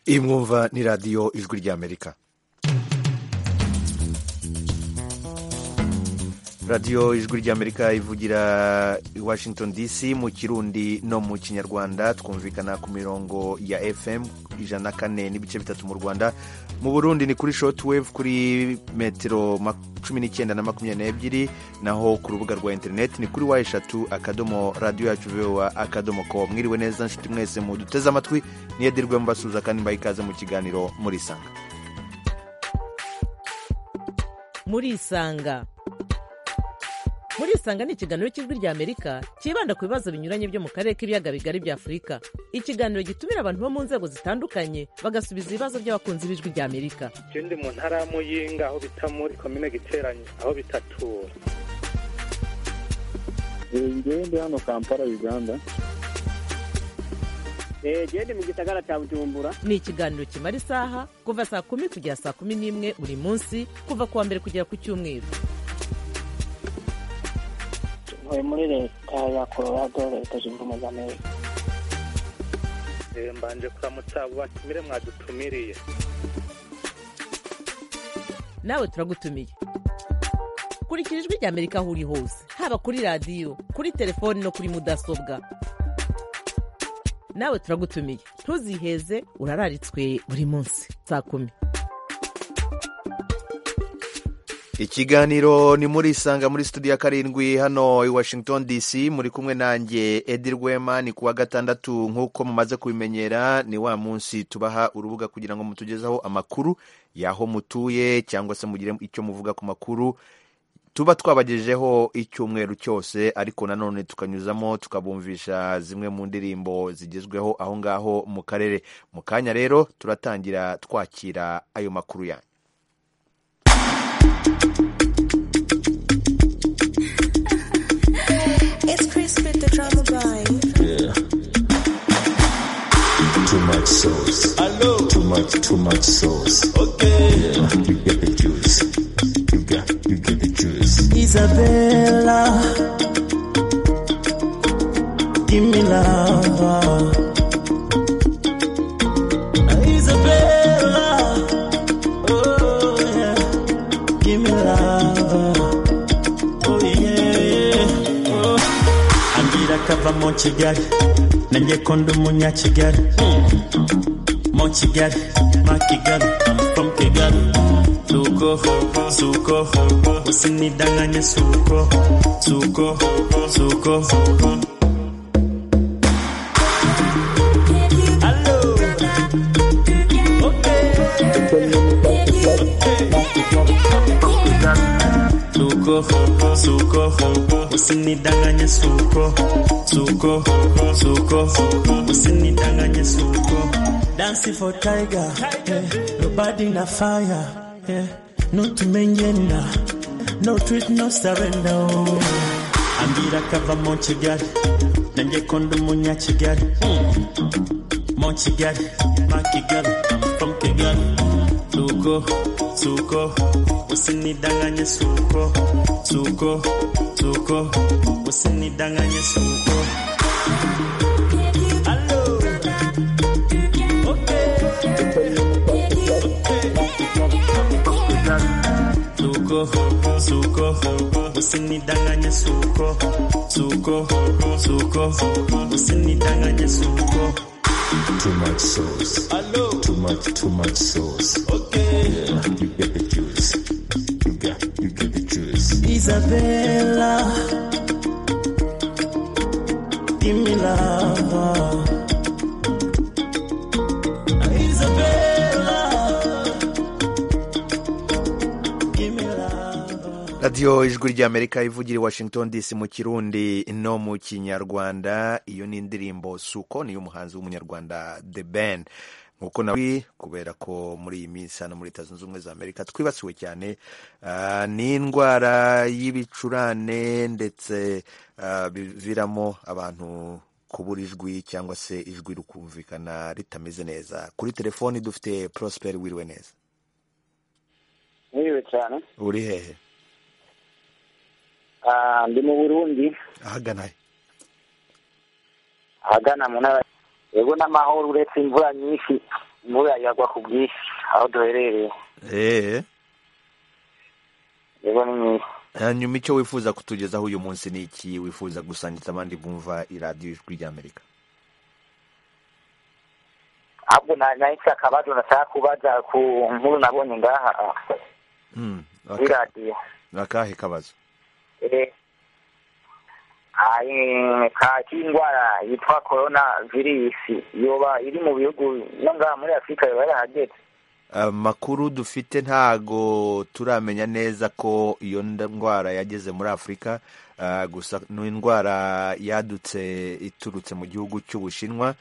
iyi mwumva ni radiyo ijwi ry'amerika radiyo ijwi ry'amerika ivugira i washington dc mu kirundi no mu kinyarwanda twumvikana ku mirongo ya fm ijana na kane n'ibice bitatu mu rwanda mu burundi ni kuri shotwave kuri metero cumi n'icyenda na makumyabiri n'ebyiri naho ku rubuga rwa interineti ni kuri wa eshatu akadomo radiyo yacu vowa akadomo ko mwiriwe neza nshuti mwese muduteze amatwi niyadirwe mubasuza kandi mbaha ikaze mu kiganiro murisanga murisanga murisanga ni ikiganiro cy'ijwi ry'amerika cyibanda ku bibazo binyuranye byo mu karere k'ibiyaga bigari bya afurika ikiganiro gitumira abantu bo mu nzego zitandukanye bagasubiza ibibazo by'abakunzi b'ijwi ry'amerika ndi mu ntara ya muyinga aho bita muri komine giteranye aho bitatura ngewe ndi hano kampala uganda ndi mu gisagara cya bujumbura ni ikiganiro kimara isaha kuva saa kumi kugera saa kumi n'imwe buri munsi kuva ku wa mbere kugera ku cyumweru ntuye muri leta ya colorado leta zunze ubumwe za amerika mbanje kuramutsa abo batumire mwadutumiriye nawe turagutumiye kurikira ijwi ry'amerika aho uri hose haba kuri radiyo kuri telefoni no kuri mudasobwa nawe turagutumiye ntuziheze urararitswe buri munsi saa kumi ikiganiro ni muri isanga muri studio ya karindwi hano i washington dc muri kumwe nanjye edi rwema ni kuwa gatandatu nk'uko mumaze kubimenyera ni wa munsi tubaha urubuga kugira ngo mutugezeho amakuru y'aho mutuye cyangwa se mugire icyo muvuga ku makuru tuba twabagejejeho icyumweru cyose ariko nanone tukanyuzamo tukabumvisha zimwe mu ndirimbo zigezweho aho ngaho mu karere mu kanya rero turatangira twakira ayo makuru yanyu It's Chris with the drama line. Yeah. Too much sauce. Hello. Too much, too much sauce. Okay. Yeah. You get the juice. You got, you get the juice. Isabella, give me love. Isabella, oh yeah, give me love. Oh yeah, oh. Andira kava mu Kigali, nanjye ko ndi umunyakigali. Mu Kigali, ma Kigali, I'm from Kigali. Suko, suko, usinidanganye suko, suko, suko. Hello. Suko, suko, usinidanganye suko, suko, suko, usinidanganye suko. Dancing for tiger, eh, nobody na fire, eh, no to mengenda, no treat, no surrender. oh. Ambira kava mu Kigali, nanjye ko ndi umunyakigali. Mu Kigali, ma Kigali, I'm from Kigali. Suko, suko, usinidanganye suko, suko, suko, usinidanganye suko. Suko, suko, usinidanganye suko, suko, suko, usinidanganye suko. Too much sauce. Hello. Too much, too much sauce. Okay. Yeah. You get the juice. You got, you get the juice. Isabella, give me love. Isabella, give me love. radiyo ijwi ry'amerika ivugira i washington dc mu kirundi no mu kinyarwanda iyo ni indirimbo suko ni y'umuhanzi w'umunyarwanda the ben nk'uko nawe kubera ko muri iyi minsi hano muri leta zunze ubumwe za amerika twibasiwe cyane ah, n'indwara y'ibicurane ndetse ah, biviramo abantu kubura ijwi cyangwa se ijwi rikumvikana ritameze neza kuri telefoni dufite prosper wiriwe neza mwiriwe cyane uri hehe Ah, ndi mu burundi ahagana he ahagana mu ntara yego n'amahoro uretse imvura nyinshi imvura yagwa ku bwinshi aho duherereye eee yego ni myiza hanyuma icyo wifuza kutugezaho uyu munsi ni iki wifuza gusangiza abandi bumva iradiyo ijwi ry'amerika ahubwo na- nahise akabazo nashaka kubaza ku nkuru nabonye ngaha Mm, kuri aka- radiyo akahe kabazo Eh, ayi- ka k'indwara yitwa korona virusi yoba iri mu bihugu no ngaha muri afurika yoba yarahageze amakuru dufite ntago turamenya neza ko iyo nda- ndwara yageze muri afurika ah, gusa ni indwara yadutse iturutse mu gihugu cy'ubushinwa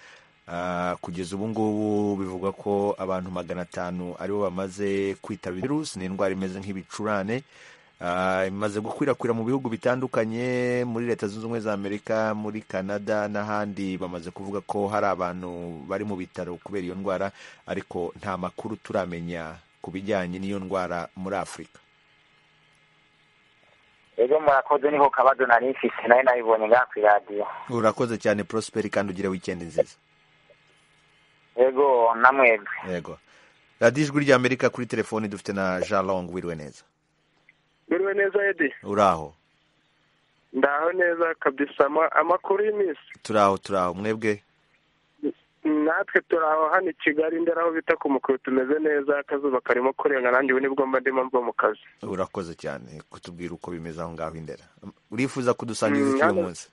Ah, kugeza ubu ngubu bivugwa ko abantu magana atanu aribo bamaze kwitaba virusi ni indwara imeze nk'ibicurane Ah, imaze gukwirakwira mu bihugu bitandukanye muri leta zunze ubumwe za amerika muri canada n'ahandi bamaze kuvuga ko hari abantu bari mu bitaro kubera iyo ndwara ariko nta makuru turamenya ku bijyanye n'iyo ndwara muri afurika rero murakoze niho kabazo nari mfise nayo nabibonye ngaha ku iradiyo urakoze cyane prosperi kandi ugire wikendi nziza yego namwebwe yego radiyo ijwi ry'amerika kuri telefoni dufite na jean long wiriwe neza biriwe neza edi uraho ndaho neza kabisa ama- amakuru y'iminsi turaho turaho mwebwe natwe turaho hano i kigali ndera aho bita ku mukuru tumeze neza akazuba karimo kurenga nanjye ubu nibwo mba ndimo mva mu kazi urakoze cyane kutubwira uko bimeze aho ngaho indera urifuza kudusangiza iki Mm, uyu hano- munsi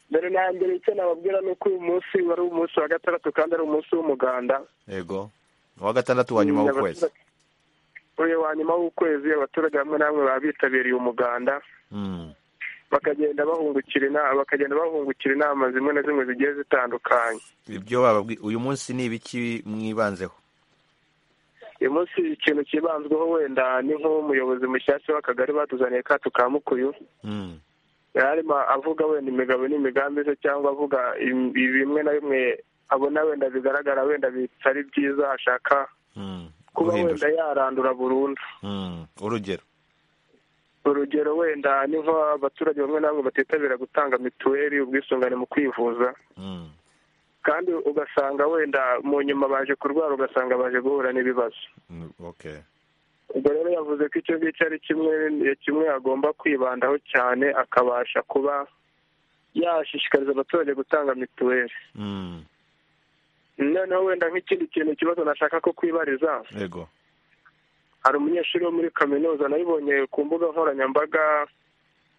mbere na mbere icyo nababwira ni uko uyu munsi wari umunsi wa gatandatu kandi ari umunsi w'umuganda yego uwa gatandatu wa nyuma Mm, w'ukwezi abaturage- uyu wa nyuma w'ukwezi abaturage bamwe na bamwe baba bitabiriye umuganda Mm, bakagenda bahungukira inama bakagenda bahungukira inama zimwe na zimwe zigiye zitandukanye ibyo bababwi uyu munsi ni ibiki mwibanzeho uyu munsi ikintu kibanzweho wenda ni nk'umuyobozi mushyashya w'akagari batuzaniye kacu ka mukuyu Mm, yarimo avuga wenda imigabo n'imigambi ze cyangwa avuga im- bimwe na bimwe abona wenda bigaragara wenda bitari byiza ashaka mm, kuba guhindura wenda yarandura burundu Mm, urugero urugero wenda ni nk'abaturage bamwe na bamwe batitabira gutanga mituweli ubwisungane mu kwivuza Mm, kandi ugasanga wenda mu nyuma baje kurwara ugasanga baje guhura n'ibibazo mm, okay ubwo rero yavuze ko icyo ngicyo ari kimwe kimwe agomba kwibandaho cyane akabasha kuba yashishikariza abaturage gutanga mituweli Mm, noneho wenda nk'ikindi kintu ikibazo nashaka ko kwibariza yego hari umunyeshuri wo muri kaminuza nabibonye ku mbuga nkoranyambaga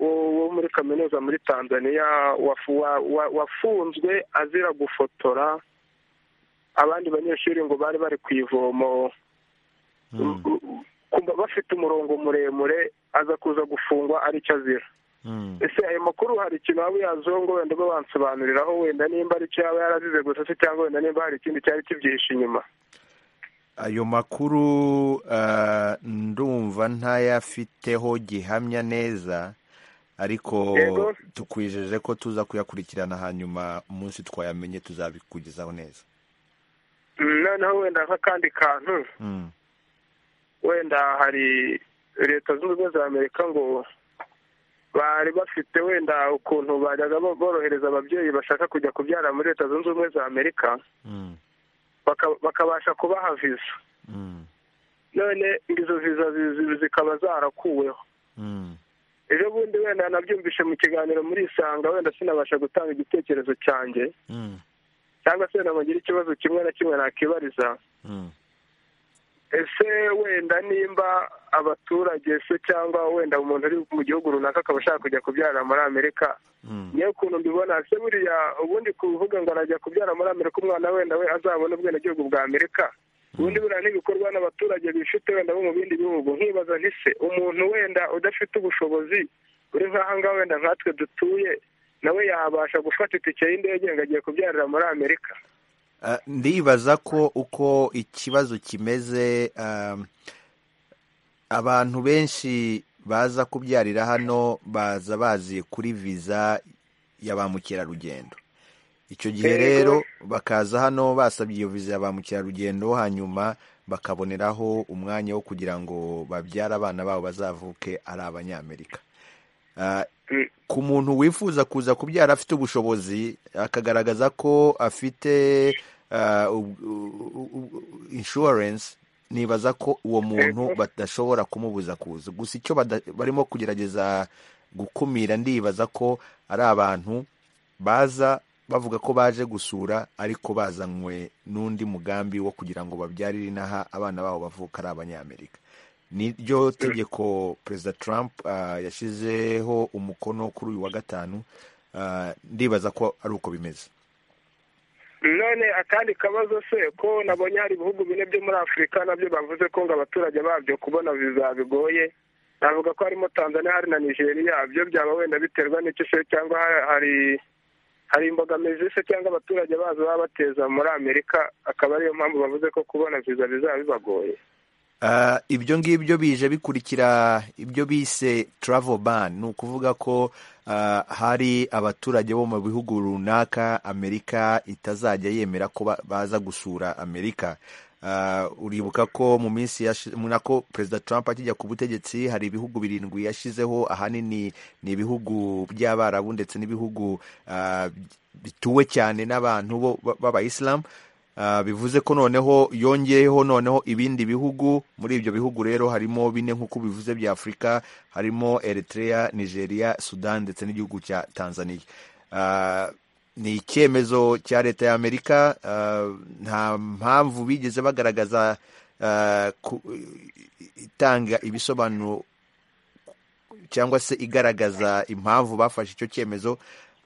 wo- wo muri kaminuza muri tanzania wafu- wa- wa- wafunzwe azira gufotora abandi banyeshuri ngo bari bari ku ivomo Mm, kumva bafite umurongo muremure aza kuza gufungwa aricyo azira mm. ese ayo makuru hari ikintu waba uyaziho ngo wenda ube wansobanuriraho wenda nimba ari icyo yaba yarazize gusa se cyangwa wenda nimba hari ikindi cyari kibyihishe inyuma ayo makuru ah, ndumva ntayafiteho gihamya neza ariko Yego. tukwijeje ko tuza kuyakurikirana hanyuma umunsi twayamenye tuzabikugezaho neza Mm, noneho wenda nk'akandi kantu Mm, wenda hari leta zunze ubumwe za amerika ngo bari bafite wenda ukuntu bajyaga bo- borohereza ababyeyi bashaka kujya kubyara muri leta zunze ubumwe za amerika mm, baka- bakabasha kubaha viza mm, none izo viza zi- zi- zikaba zarakuweho mm, ejo bundi wenda nabyumvishe mu kiganiro muri isanga wenda sinabasha gutanga igitekerezo cyanjye mm, cyangwa se wenda ngire ikibazo kimwe na kimwe nakibariza mm. ese wenda nimba abaturage se cyangwa wenda umuntu uri mu gihugu runaka akaba ashaka kujya kubyarira muri amerika Mm. niyo ukuntu mbibona se buriya ubundi kuvuga ngo arajya kubyara muri amerika umwana wenda we azabona ubwenegihugu bwa amerika ubundi buriya n'ibikorwa n'abaturage bifite wenda bo mu bindi bihugu nkibaza ntise umuntu wenda udafite ubushobozi uri nk'aha ngaha wenda nkatwe dutuye nawe yabasha gufata itike y'indege ngo agiye kubyarira muri amerika Ah, ndibaza ko uko ikibazo kimeze ah, abantu benshi baza kubyarira hano baza bazi kuri viza ya ba mukerarugendo icyo gihe Yego. rero bakaza hano basabye iyo viza ya ba mukerarugendo hanyuma bakaboneraho umwanya wo kugira ngo babyare abana babo bazavuke ari abanyamerika Ah, Mm. ku muntu wifuza kuza kubyara afite ubushobozi akagaragaza ko afite ah, ub- u- u- insurance nibaza ko uwo muntu badashobora kumubuza kuza gusa icyo bada- barimo kugerageza gukumira ndibaza ko ari abantu baza bavuga ko baje gusura ariko bazanywe n'undi mugambi wo kugira ngo babyarire inaha abana babo bavuka ari abanyamerika niryo tegeko perezida trump ah, yashyizeho umukono kuri uyu wa gatanu ah, ndibaza ko ari uko bimeze none akandi kabazo se ko nabonye hari ibihugu bine byo muri afurika nabyo bavuze ko ngo abaturage babyo kubona viza bigoye navuga ko harimo tanzania hari na nigeria byo byaba wenda biterwa n'icyo se cyangwa ha- hari hari imbogamizi se cyangwa abaturage bazo baba bateza muri amerika akaba ariyo mpamvu bavuze ko kubona viza bizaba bibagoye Ah, ibyo ngibyo bije bikurikira ibyo bise travel ban ni ukuvuga ko ah, hari abaturage bo mu bihugu runaka amerika itazajya yemera ko ba- baza gusura amerika Ah, uribuka ko mu minsi yashi- mu- nako perezida trump akijya ku butegetsi hari ibihugu birindwi yashyizeho ahanini ni ibihugu by'abarabu ndetse n'ibihugu ah, bituwe cyane n'abantu bo- ba- b'abayisilamu Ah, bivuze ko noneho yongeyeho noneho ibindi bihugu muri ibyo bihugu rero harimo bine nk'uko bivuze bya afurika harimo eritrea nigeria sudan ndetse n'igihugu cya tanzania Ah, ni icyemezo cya leta y'amerika ah, nta mpamvu bigeze bagaragaza ah, ku- itanga ibisobanuro cyangwa se igaragaza impamvu bafashe icyo cyemezo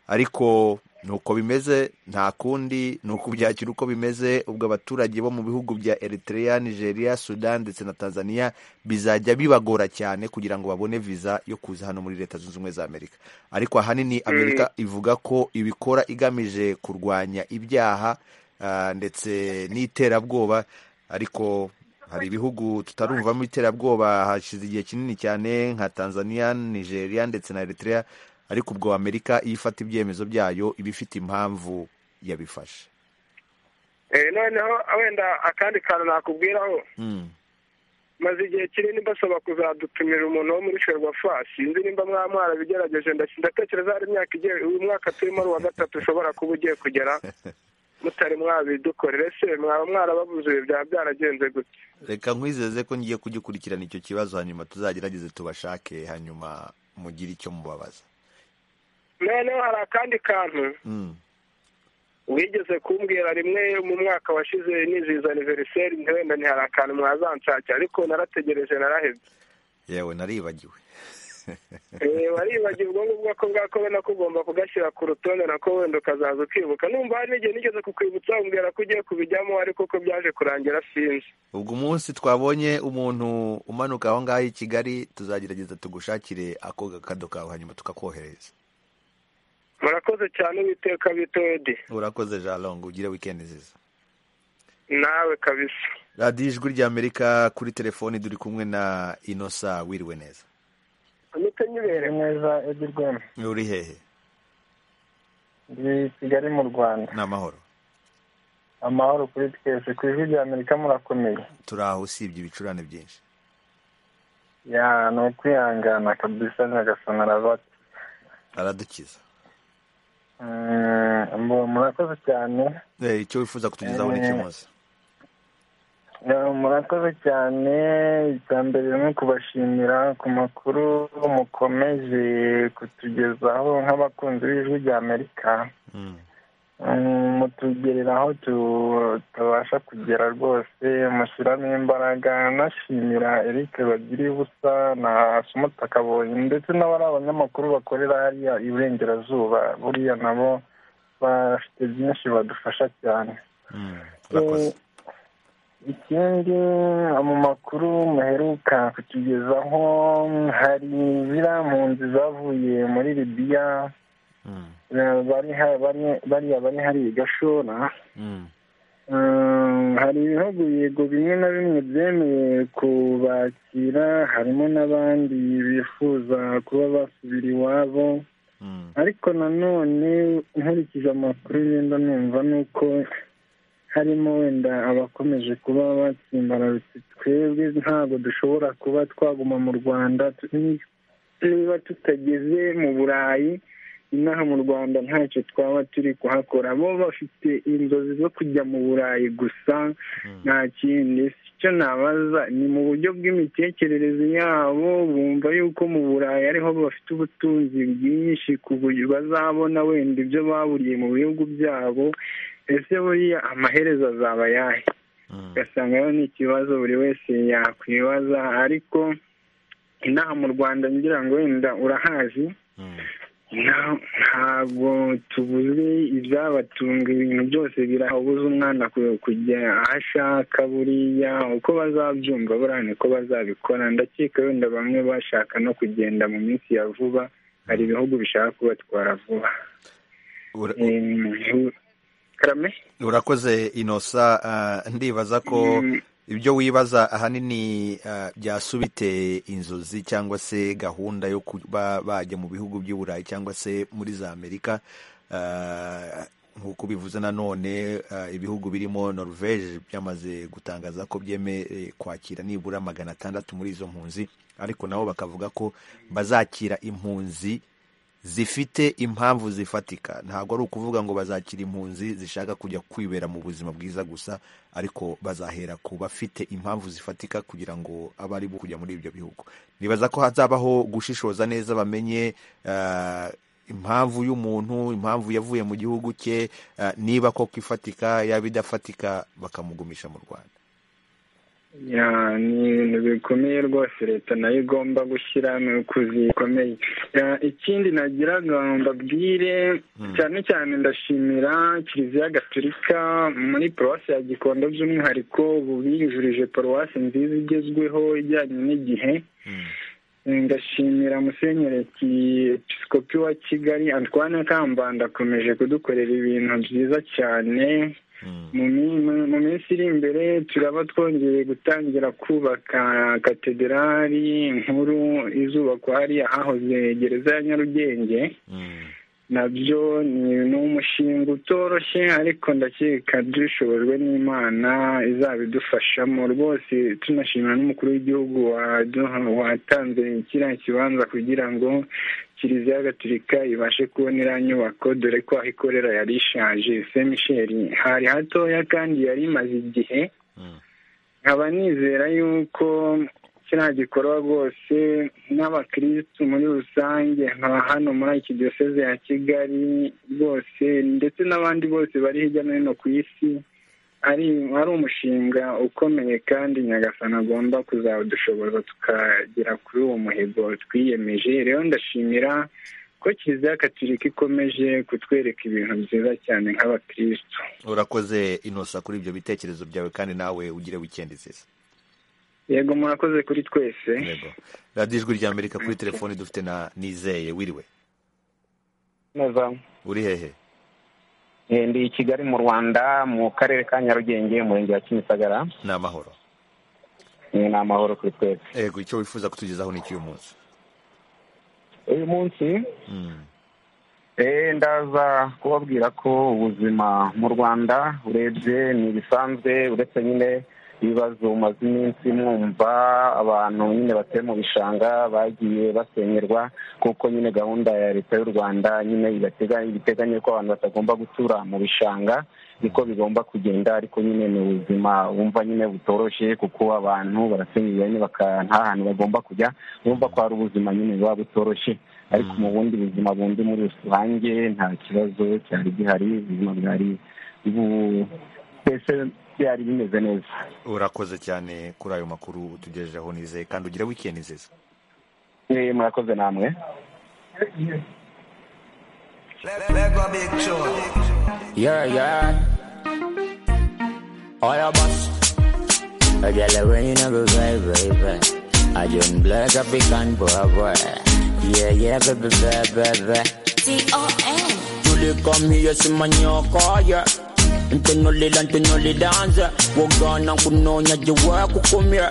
ariko nuko bimeze nta kundi ni ukubyakira uko bimeze ubwo abaturage bo mu bihugu bya eritrea nigeria sudan ndetse na tanzania bizajya bibagora cyane kugira ngo babone viza yo kuza hano muri leta zunze ubumwe za amerika ariko ahanini amerika ivuga ko ibikora igamije kurwanya ibyaha ah, ndetse n'iterabwoba ariko hari ibihugu tutarumvamo iterabwoba hashize igihe kinini cyane nka tanzania nigeria ndetse na eritrea ariko ubwo amerika iyo ifata ibyemezo byayo iba ifite impamvu yabifashe Eh, noneho wenda akandi kantu nakubwiraho Mm. maze igihe kinini basaba kuzadutumira umuntu wo muri ferwafa sinzi nimba mwamwara bigerageje ndatekereza hari imyaka igiye uyu mwaka turimo ari uwa gatatu ushobora kuba ugiye kugera mutari mwabidukorere se mwaba mwarababuze ibi byaba byaragenze gute reka nkwizeze ko ngiye kugikurikirana icyo kibazo hanyuma tuzagerageze tubashake hanyuma mugire icyo mubabaza noneho hari akandi kantu Mm. wigeze kumbwira rimwe mu mwaka washize nizihiza aniveriseri wenda ni hari akantu mwazanshakira ariko narategereje narahebye yewe naribagiwe Eh, waribagirwa ubwo ngubwo ko bwakobona ko ugomba kugashyira ku rutonde nako wenda ukazaza ukibuka numva hari n'igihe nigeze kukwibutsa umbwira ko ugiye kubijyamo ariko ko byaje kurangira sinzi ubwo umunsi twabonye umuntu umanuka aho ngaho i kigali tuzagerageza tugushakire ako gakado kawe hanyuma tukakohereza murakoze cyane uwiteka bitoyedi urakoze jalong ugire wikendi nziza nawe kabisa radiyo ijwi ry'amerika kuri telefoni turi kumwe na inosa wiriwe neza amite nyibere neza edi rwema uri hehe ndi kigali mu rwanda ni amahoro amahoro kuri twese ku ijwi rya amerika murakomeye turi aho usibye ibicurane byinshi ya ni ukwihangana kabisa nyagasonara bati aradukiza Mm, mu- murakoze cyane Eh, icyo wifuza kutugezaho ni iki munsi Eh, murakoze cyane icya mbere ni ukubashimira ku makuru mukomeje kutugezaho nk'abakunzi b'ijwi rya amerika Mm. Mm, mutugerera aho tu- tutabasha kugera rwose mushyiramo imbaraga nashimira Eric bagiri ubusa na sumutaka kabonye ndetse n'abari abanyamakuru bakorera hariya iburengerazuba buriya nabo bafite byinshi badufasha cyane Mm. urakoze ikindi mu makuru muheruka kutugezaho hari ziriya mpunzi zavuye muri libiya Mm. eh, bari ha- bari- bariya bari hariya i gashora Mm. Mm, hari ibihugu yego bimwe na bimwe byemeye kubakira harimo n'abandi bifuza kuba basubira iwabo Mm. ariko nanone nkurikije amakuru ngenda numva ni uko harimo wenda abakomeje kuba batsimbararutse twebwe ntabwo dushobora kuba twaguma mu rwanda tu- ni- niba tutageze mu burayi inaha mu rwanda ntacyo twaba turi kuhakora bo bafite inzozi zo kujya mu burayi gusa nta kindi icyo nabaza ni mu buryo bw'imitekerereze yabo bumva yuko mu burayi ariho bafite ubutunzi bwinshi ku buryo bazabona wenda ibyo baburiye mu bihugu byabo ese buriya amaherezo azaba ayahe ugasanga rero ni ikibazo buri wese yakwibaza ariko inaha mu rwanda ngira ngo wenda urahazi ntabwo tubuze ibyabatunga ibintu byose birabuze umwana kujya aho ashaka buriya uko bazabyumva buriya niko bazabikora ndakeka wenda bamwe bashaka no kugenda mu minsi ya vuba hari ibihugu bishaka kubatwara vuba Ura- Em, karame urakoze inosa ah, ndibaza ko ibyo wibaza ahanini ah, byasubite inzozi cyangwa se gahunda yo kuba bajya mu bihugu by'i burayi cyangwa se muri za amerika Ah, nk'uko bivuze nanone ah, ibihugu birimo norvege byamaze gutangaza ko byemerewe kwakira nibura magana atandatu muri izo mpunzi ariko nabo bakavuga ko bazakira impunzi zifite impamvu zifatika ntabwo ari ukuvuga ngo bazakira impunzi zishaka kujya kwibera mu buzima bwiza gusa ariko bazahera ku bafite impamvu zifatika kugira ngo abe ari bo kujya muri ibyo bihugu nibaza ko hazabaho gushishoza neza bamenye ah, impamvu y'umuntu impamvu yavuye mu gihugu cye ah, niba koko ifatika yaba idafatika bakamugumisha mu rwanda Ya, ni ibintu bikomeye rwose leta nayo igomba gushyira mu kuzi bikomeye Ya, ikindi nagiraga ngo mbabwire cyane cyane ndashimira kiliziya gatolika muri paruwasi ya gikondo by'umwihariko ubu biyujurije paruwasi nziza igezweho ijyanye n'igihe ndashimira musenyeri episkopi wa kigali antoine kambanda akomeje kudukorera ibintu byiza cyane mu mi- mu- mu minsi iri imbere turaba twongeye gutangira kubaka katedrali nkuru izubakwa hariya hahoze gereza ya nyarugenge nabyo ni ni umushinga utoroshye ariko ndakeka dubishobojwe n'imana izabidufashamo rwose tunashimira n'umukuru w'igihugu waduha- watanze kiriya kibanza kugira ngo kiliziya gatolika ibashe kubona iriya nyubako dore ko aho ikorera yari ishaje se misheli hari hatoya kandi yari imaze igihe nkaba nizera yuko kiriya gikorwa rwose n'abakirisitu muri rusange nka hano muri iki diyoseze ya kigali rwose ndetse n'abandi bose bari hirya no hino ku isi ari ari umushinga ukomeye kandi nyagasana agomba kuzawudushoboza tukagera kuri uwo muhigo twiyemeje rero ndashimira ko kiliziya gatolika ikomeje kutwereka ibintu byiza cyane nk'abakirisitu urakoze inosa kuri ibyo bitekerezo byawe kandi nawe ugire wikendi nziza yego murakoze kuri twese yego radiyo ijwi rya amerika kuri telefoni dufite na nizeye wiriwe neza uri hehe Eh, ndi i kigali mu rwanda mu karere ka nyarugenge umurenge wa kimisagara ni amahoro Eh, ni amahoro kuri twese yego icyo wifuza kutugezaho ni icy'uyu munsi uyu munsi Mm, eh, ndaza kubabwira ko ubuzima mu rwanda urebye ni ibisanzwe uretse nyine ibibazo umaze iminsi mwumva abantu nyine batuye mu bishanga bagiye basenyerwa kuko nyine gahunda ya leta y'u rwanda nyine ibatega- ibiteganya ko abantu batagomba gutura mu bishanga niko bigomba kugenda ariko nyine ni ubuzima wumva nyine butoroshye kuko abantu barasenyerwa nyine baka- nta hantu bagomba kujya wumva ko hari ubuzima nyine buba butoroshye ariko mu bundi buzima bundi muri rusange nta kibazo cyari gihari ubuzima bwari bu- mbese byari bimeze neza urakoze cyane kuri ayo makuru utugejejeho nizeye kandi ugire wikendi nziza Eh, murakoze namwe Yeah, yeah. All your boss. I get the rain of a baby, baby. I just black up the can, boy, boy. Yeah, yeah, baby, baby, baby. Julie come here, see my nyoko, yeah. Ntunuli la ntunuli dance Wogana kunonya jiwa kukumya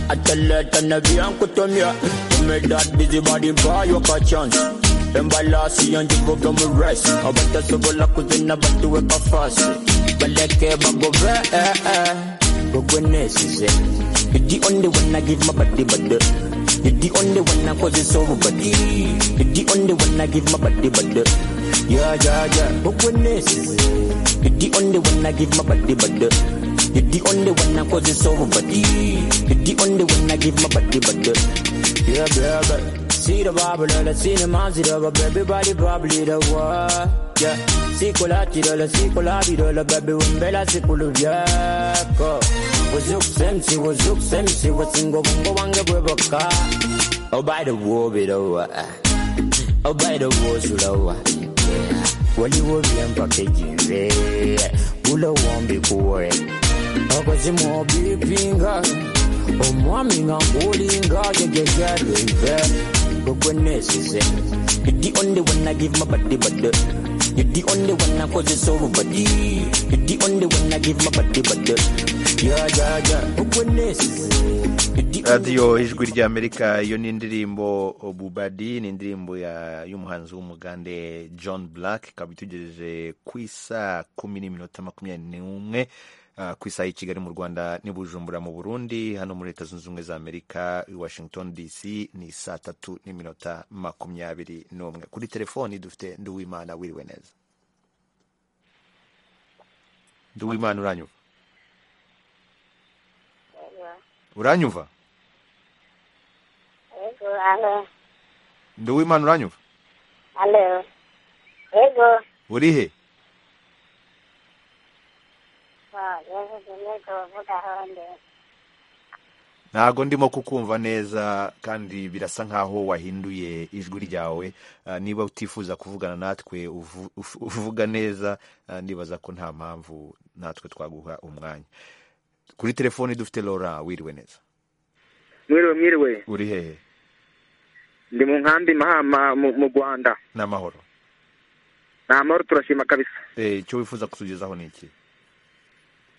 Ataleta na vya kutumya Kume that busy body buy you a chance Embalasi yanji voga mu rest Abata sobola kuzina batu weka fast Baleke bagove eh eh Gogwe nesize You the only one I give my body but You're the only one I cause it's over, buddy. You're the only one I give my body, body. Yeah, yeah, yeah. But when this, you're the only one I give my body, body. You're the only one I cause it's over, buddy. You're the only one I give my body, body. Yeah, yeah, yeah. See the Bible, all I see the mouse, it all, everybody probably the world. Yeah. See Colati, all I see Colati, all baby, when Bella, see Pulubiaco. Was you sensi, was you sensi, was single, bungo, wanga, bweboka. Oh, by the war, bit over. Oh, by the war, sulawa. Well, you will be unpackaging, yeah. Pull a one big war. Oh, cause you more big finger. omwami nga nkulinga jejejalweive gogwenesize You're the only one I give my body, body. You're the only one I cause it's over, body. You're the only one I give my body, body. Yeah, yeah, yeah. Gogwenesize. You're the radiyo ijwi rya amerika iyo ni indirimbo bubadi ni indirimbo ya- y'umuhanzi w'umugande john black ikaba itugejeje ku isaa kumi n'iminota makumyabiri n'umwe ah, ku isaha y'i kigali mu rwanda n'i bujumbura mu burundi hano muri leta zunze ubumwe za amerika i washington dc ni saa tatu n'iminota makumyabiri n'umwe kuri telefoni dufite nduwimana wiriwe neza nduwimana uranyumva uranyumva Ego, alo, nduwimana uranyumva alo. Ego. urihe Wow, yavuze nego uvugaho ndi. ntago ndimo kukumva neza kandi birasa nkaho wahinduye ijwi ryawe Ah, niba utifuza kuvugana natwe uvu- uf- uvuga neza ah, ndibaza ko nta mpamvu natwe twaguha umwanya kuri telefoni dufite lora wiriwe neza mwiriwe mwiriwe uri hehe ndi mu nkambi mahama mu mu rwanda ni amahoro ni amahoro turashima kabisa Eh, icyo wifuza kutugezaho ni iki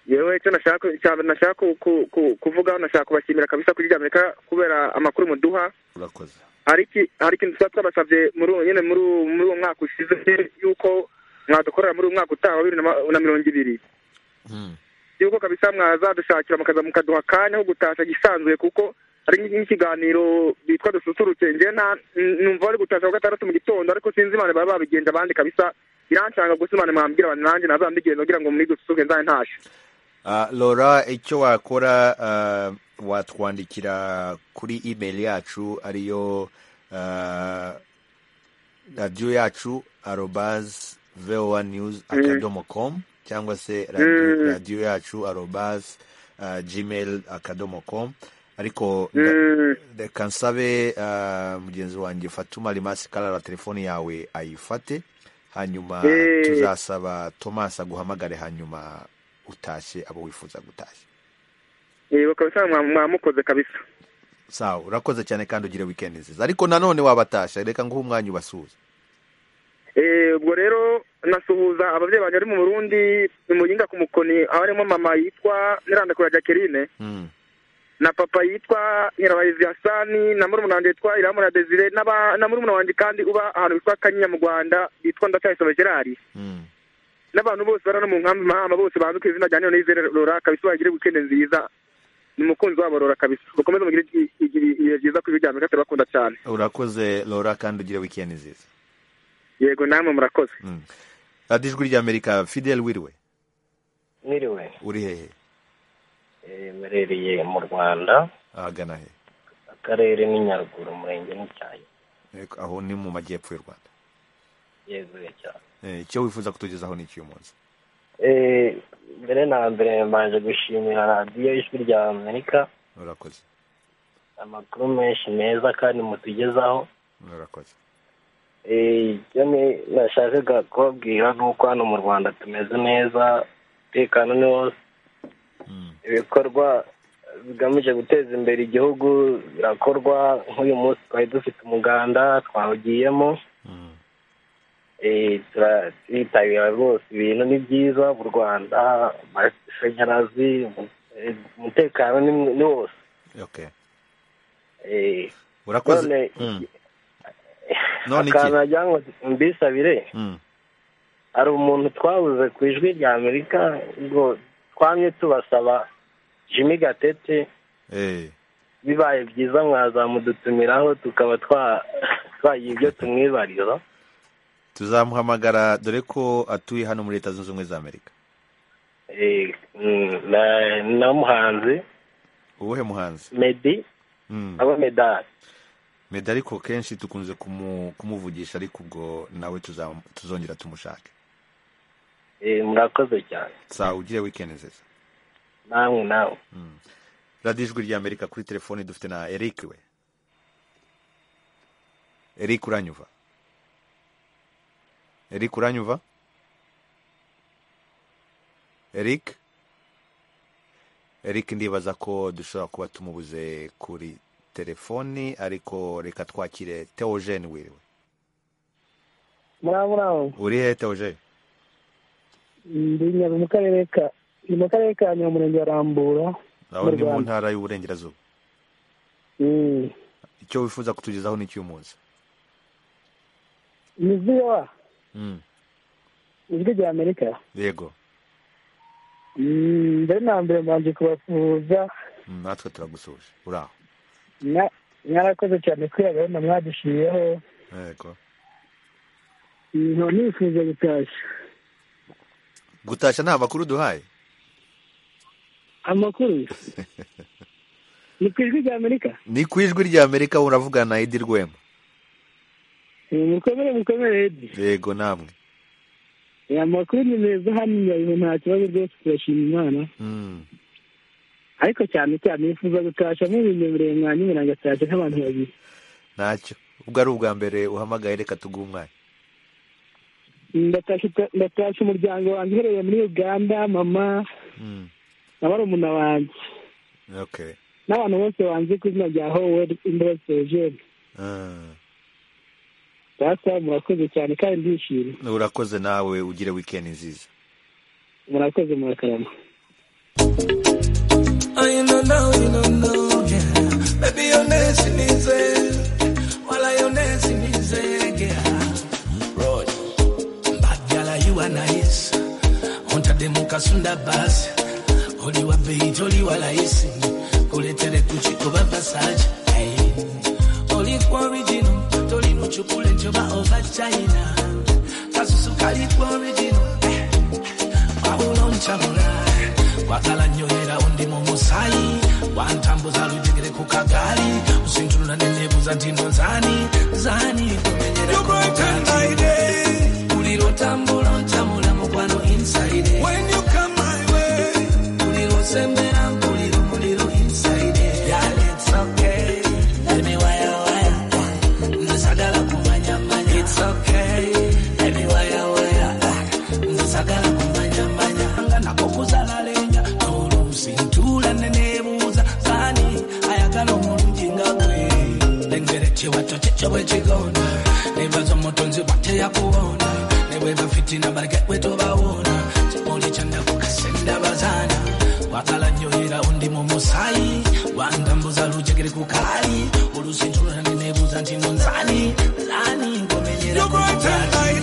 yewe icyo nashaka icya mbere nashaka ku- ku- ku- kuvugaho nashaka kubashimira kabisa kuri rya amerika kubera amakuru muduha urakoze hari iki- hari ikintu tuba twabasabye muri uwo nyine muri uwo- muri uwo mwaka ushize yuko mwadukorera muri uwo mwaka utaha wa bibiri na ma- na mirongo ibiri yuko kabisa mwazadushakira mukaza mukaduha akanya ko gutasha gisanzuye kuko hari nk'iki- nk'ikiganiro bitwa dususurutse njye nta n- numva bari gutasha ku gatandatu mu gitondo ariko sinzi imana baba babigenza abandi kabisa biranshanga gusa imana mwambwira abantu nanjye ntazambigenza kugira ngo muri dususuruke nzabe ntashe Ah, lora icyo wakora ah, watwandikira kuri email yacu ariyo ah, radiyo yacu arobaz voa news akadomo com cyangwa se radi- Mm. radiyo yacu arobaz ah, gmail akadomo com ariko Mm. nda- reka nsabe ah, mugenzi wanjye fatuma rimasi karara telefoni yawe ayifate hanyuma Eh. tuzasaba tomasi aguhamagare hanyuma utashye abo wifuza gutashya yego kabisa mwa- mwamukoze kabisa sawa urakoze cyane kandi ugire wikendi nziza ariko nanone wabatashya reka nguhe umwanya ubasuhuze Eh, ubwo rero nasuhuza ababyeyi banjye bari mu burundi mu yinga ku mukoni aho harimo mama yitwa nirandakura jacqueline Mm. na papa yitwa nyirabahizi hasani na murumuna wanjye yitwa iramura desire n'aba- na murumuna wanjye kandi uba ahantu bitwa kanyinya mu rwanda yitwa ndacyayisaba gerari n'abantu bose bari hano mu nkambi mahama bose banze ku izina rya none yizere rora kabisa bagire wikende nziza ni umukunzi wabo rora kabisa bakomeze mugire i- i- i- ibihe byiza ku ijwi rya bakunda cyane urakoze lora kandi ugire wikendi nziza yego namwe murakoze radiyo ijwi rya amerika fidel wiriwe Mwiriwe uri hehe eh, mberereye mu Rwanda ahagana he akarere ni Nyaruguru umurenge ni Cyayi Eko, aho ni mu majyepfo y'u rwanda yezuye cyane Eh, icyo wifuza kutugezaho ni icy'uyu munsi Eh, mbere na mbere mbanje gushimira radiyo y'ijwi rya Amerika urakoze amakuru menshi meza kandi mutugezaho urakoze Eh, icyo ni- nashakaga kubabwira ni uko hano mu Rwanda tumeze neza umutekano ni wose ibikorwa bigamije guteza imbere igihugu birakorwa nk'uyu munsi twari dufite umuganda twawugiyemo Eh, tura- turitabira rwose ibintu ni byiza mu rwanda amashanyarazi umu- eh, umutekano ni mw- ni wose okay Eh, urakoze none Mm. none iki akantu nagira ngo mbisabire Mm. hari umuntu twabuze ku ijwi rya amerika ngo twamye tubasaba jimmy gatete Eh, bibaye byiza mwazamudutumiraho tukaba twa- twagira ibyo tumwibariza tuzamuhamagara dore ko atuye hano muri leta zunze ubumwe za amerika Eh, mm, na- na muhanzi uwuhe muhanzi medi Mm. aba medali meddy ariko kenshi dukunze kumu- kumuvugisha ariko ubwo nawe tuzamu- tuzongera tumushake Eh, murakoze cyane saa ugire wikendi nziza namwe nawe radiyo ijwi rya amerika kuri telefoni dufite na eric we eric uranyuva eric uranyuva eric eric ndibaza ko dushobora kuba tumubuze kuri telefoni ariko reka twakire teogene wiriwe muraba muraba uri hehe teogene ndi nyabi mu karere ka ni mu karere ka nyuma umurenge wa rambura aho ni mu Rwanda. ntara y'uburengerazuba Mm. icyo wifuza kutugezaho ni cy'umunsi ni ziba Mm. ijwi rya amerika yego Mm, mbere na mbere mbanje kubafuza Mm, natwe turagusuhuje uri aho mwa- mwarakoze cyane kuri iyo gahunda mwadushyiriyeho yego Mm, nkaba nifuza gutashya gutashya nta makuru duhaye amakuru ni ku ijwi rya amerika ni ku ijwi rya amerika uravugana na edi rwema Eh, mukomere mukomere Edi. yego namwe Eh, amakuru ni meza hano nyabihu nta kibazo rwose turashima imana Mm. ariko cyane cyane nifuza gutashya nk'ibinyemereye mwanyumira ngatashya nk'abantu babiri ntacyo ubwo ari ubwa mbere uhamagaye reka tuguhe umwanya Ndatashye- ndatashye umuryango wanjye uherereye muri uganda mama Mm. na barumuna banjye okay n'abantu bose banzi ku izina rya howard indoro sejeni Ah. data murakoze cyane kandi ndishimye urakoze nawe ugire wikendi nziza murakoze murakarama Oh, you don't know, you don't know, yeah. Baby, your nest in his While your nest in his yeah. Road. Bad gala, you are nice. Onta de mukasunda bas. Oli wa beit, oli wa laisi. Kuletere kuchiko ba passage. Hey. Oli kwa original. Toli no chukule nchoba over China. Kasusu kali kwa original. Paulo nchabula. wakalanyolera undi mumusai wantambuza lutigire kukagali usintulula nenebuza ndino nzani zani ulilotambula ncamula mukwano inside When you come my way. ulilosembera muliro muliro inside Yeah, it's okay. Baby, waya, waya. Nzisagala kumanyamanya. It's okay. Baby, waya, waya. Nzisagala kumanyamanya. Anga nakokuzalaleenya. Oluusintula neneebuuza. Zani ayagala omulungi nga gwe. Lengere kiwato kikyo bwe kigonda. Neebaza omutonzi bwateyakuwona. Nebweba fitina baleke bwe tobawona. Kimuli kyandakukase ndabazana. Wakala nnyo era undi mu musaayi. Wantambuza lujegere ku kaali. Oluusintula neneebuuza nti no nzani. Lani ngomenyera ku kaali.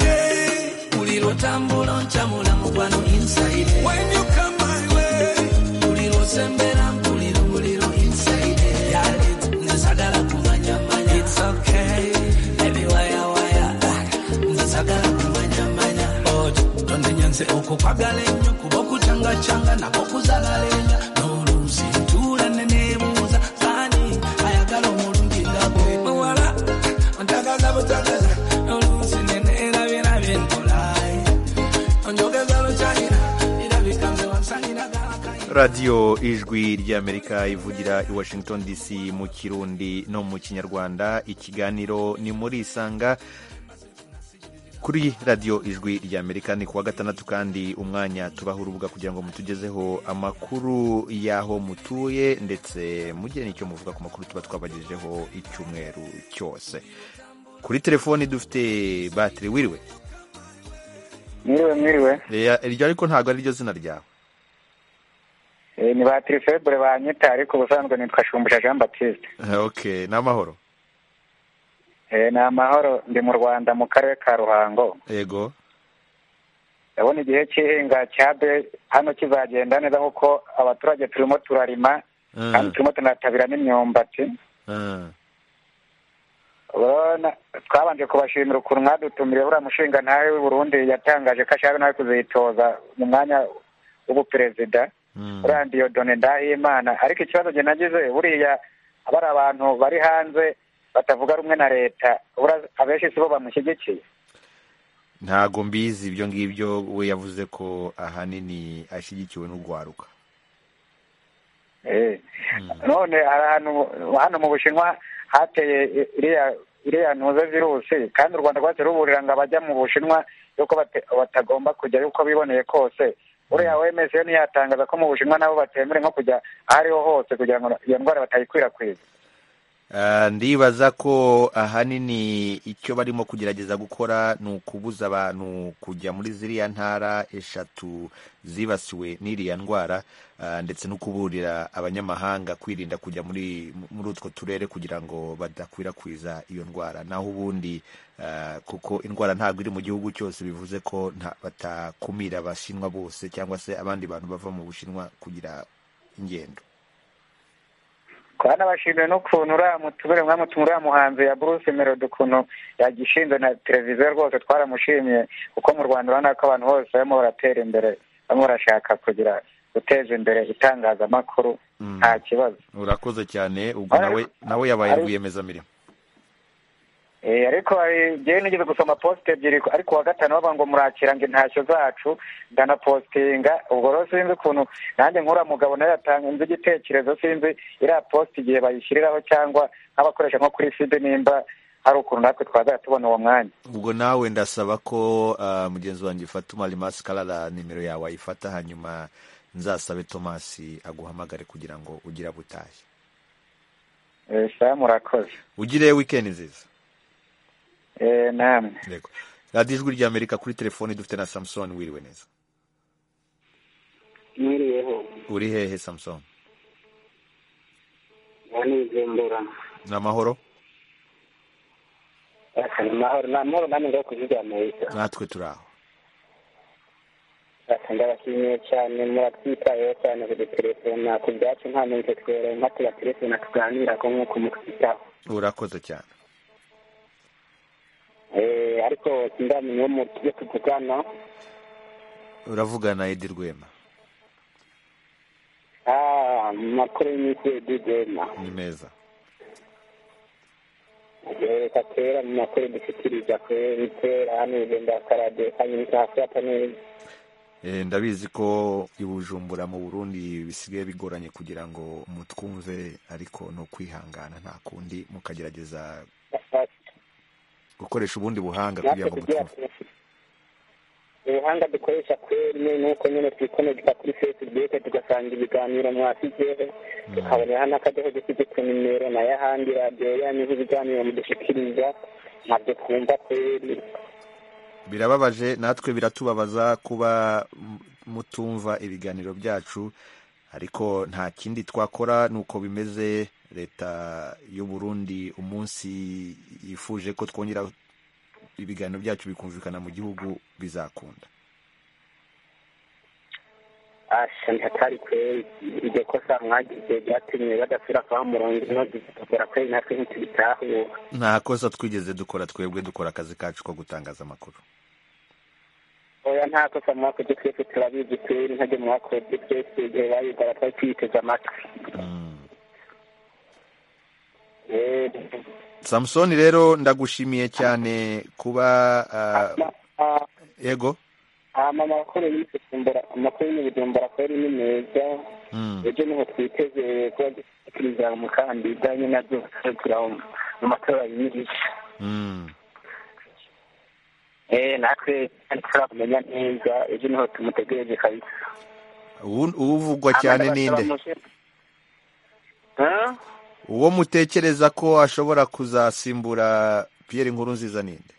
Uliro tambula nchamula mukwano inside When you come my way Uliro sembera uliro uliro inside Yeah, it's Nzagala kumanya manya It's okay Baby waya waya Nzagala kumanya manya Oh, tonde nyanze oko kwagale nyo Kuboku changa changa na koku zagalenya Nolusi tula nene muza Zani ayagalo mulungi ngabwe Mwala Ntagaza butagaza Nolusi nene elabye labye nkolai Onjogeza luchayira Irabika mzewamsayira gaka radiyo ijwi ry'amerika ivugira i washington dc mu kirundi no mu kinyarwanda ikiganiro ni muri isanga kuri radiyo ijwi ry'amerika ni kuwa gatandatu kandi umwanya tubaha urubuga kugira ngo mutugezeho amakuru y'aho mutuye ndetse mugire n'icyo muvuga ku makuru tuba twabagejejeho icyumweru cyose kuri telefoni dufite batiri wiriwe mwiriwe mwiriwe Eh, iryo ariko ntabwo ari ryo zina ryawe Eh, ni ba tirifebure banyita ariko ubusanzwe nitwa shumbusha jean baptiste ok ni amahoro Eh, ni amahoro ndi mu rwanda mu karere ka ruhango yego ndabona igihe cy'ihinga cya be hano kizagenda neza kuko abaturage turimo turarima kandi turimo tunatabira n'imyumbati urabona twabanje kubashimira ukuntu mwadutumiriye buriya mushinga ntawe w'i burundi yatangaje ko ashaka nawe kuzitoza mu mwanya w'ubuperezida uriya ndiyodone ndahimana ariko ikibazo njye nagize buriya bari abantu bari hanze batavuga rumwe na leta buriya abenshi si bo bamushyigikiye ntago mbizi ibyo ngibyo we yavuze ko ahanini ashyigikiwe n'urwaruka none hari ahantu hano mu bushinwa hateye iriya iriya ntuze virusi kandi u rwanda rwatse ruburira ngo abajya mu bushinwa yuko bate- batagomba kujya uko biboneye kose uriya wemeje yo ntiyatangaza ko mu bushinwa nabo batemerewe nko kujya aho ariho hose kugira ngo iyo ndwara batayikwirakwiza Ah, ndibaza ko ahanini icyo barimo kugerageza gukora ni ukubuza abantu kujya muri ziriya ntara eshatu zibasiwe n'iriya ndwara ah, ndetse no kuburira abanyamahanga kwirinda kujya muri muri utwo turere kugira ngo badakwirakwiza iyo ndwara naho ubundi ah, kuko indwara ntabwo iri mu gihugu cyose bivuze ko nta- batakumira abashinwa bose cyangwa se abandi bantu bava mu bushinwa kugira ingendo kandi abashimiye n'ukuntu uriya mutubere mwamutumye uriya muhanzi ya Bruce Melody ukuntu yagishinze na televiziyo rwose twaramushimiye kuko mu Rwanda urabona ko abantu bose barimo baratera imbere barimo barashaka kugira guteza imbere itangazamakuru nta kibazo urakoze cyane ubwo nawe nawe yabaye rwiyemezamirimo Eh, ariko eh, njyewe nigeze gusoma posite ebyiri ariko uwa gatanu bavuga ngo murakira ngo intashyo zacu ndanapositinga ubwo rero sinzi ukuntu nanjye nk'uriya mugabo nawe yatanga nzi igitekerezo sinzi iriya posite igihe bayishyiriraho cyangwa nk'abakoresha nko kuri side nimba hari ukuntu natwe twazajya tubona uwo mwanya ubwo nawe ndasaba ko ah, mugenzi wanjye fatuma rimasi karara nimero yawe ayifata hanyuma nzasabe tomasi aguhamagare kugira ngo ugire abo utashye Eh, sawa murakoze ugire wikendi nziza Eh, namwe yego radiyo ijwi ry'amerika kuri telefoni dufite na samusoni wiriwe neza mwiriyeho uri hehe samusoni nanizembera ni amahoro amahoro ni amahoro namwe ngaho ku ijwi amerika natwe turi aho ndabashimiye cyane muratwitayeho cyane kudutelefona ku byacu nta muntu twerewe nka tubatelefona tuganira ko nk'uko mutwitaho urakoze cyane Eh, ariko sindamenya uwo mu tujye tuvugana uravugana edi rwema Ah, mu makuru y'iminsi yedidema ni meza reka kera mu makuru dushyikiriza kuri kera hano igenda karade hanyuma ikahafata neza Eh, ndabizi ko i bujumbura mu burundi bisigaye bigoranye kugira ngo mutwumve ariko ni ukwihangana nta kundi mukagerageza gukoresha ubundi buhanga kugira ngo mutwumve ubuhanga dukoresha kweri nuko nyine twikomeza kuri facebook tugasanga ibiganiro mwasizeho tukaboneraho n'akadoho dusize ku nimero nayo ahandi radiyo yanyu ibiganiro mudushikiriza ntabwo twumva kweri birababaje natwe biratubabaza kuba m- mutumva ibiganiro byacu ariko nta kindi twakora nuko bimeze leta y'u Burundi umunsi yifuje ko twongera ibiganiro byacu bikumvikana mu gihugu bizakunda asha ntatari kweri iryo kosa mwagize ryatumye badasubira kwa murongo inoze tukagera kweri natwe ntitubitahura nta kosa twigeze dukora twebwe dukora akazi kacu ko gutangaza amakuru oya nta kosa mwakoze twese turabizi kweri ntajya mwakoze twese igihe bayigara twari tuyiteze amatwi Eh, samusoni rero ndagushimiye cyane kuba ah, yego hama amakuru y'ubujumbura amakuru y'ubujumbura kweri ni meza Mm. ibyo niho twiteze kuba dushyikiriza umukandida nyine azosekura mu matora yiyica eh natwe ntituramenya neza ibyo niho tumutegereje kabisa Uwu- uvugwa Hama cyane ndabasaba ninde mushe- Huh? uwo mutekereza ko ashobora kuzasimbura piyeri nkuru nziza ninde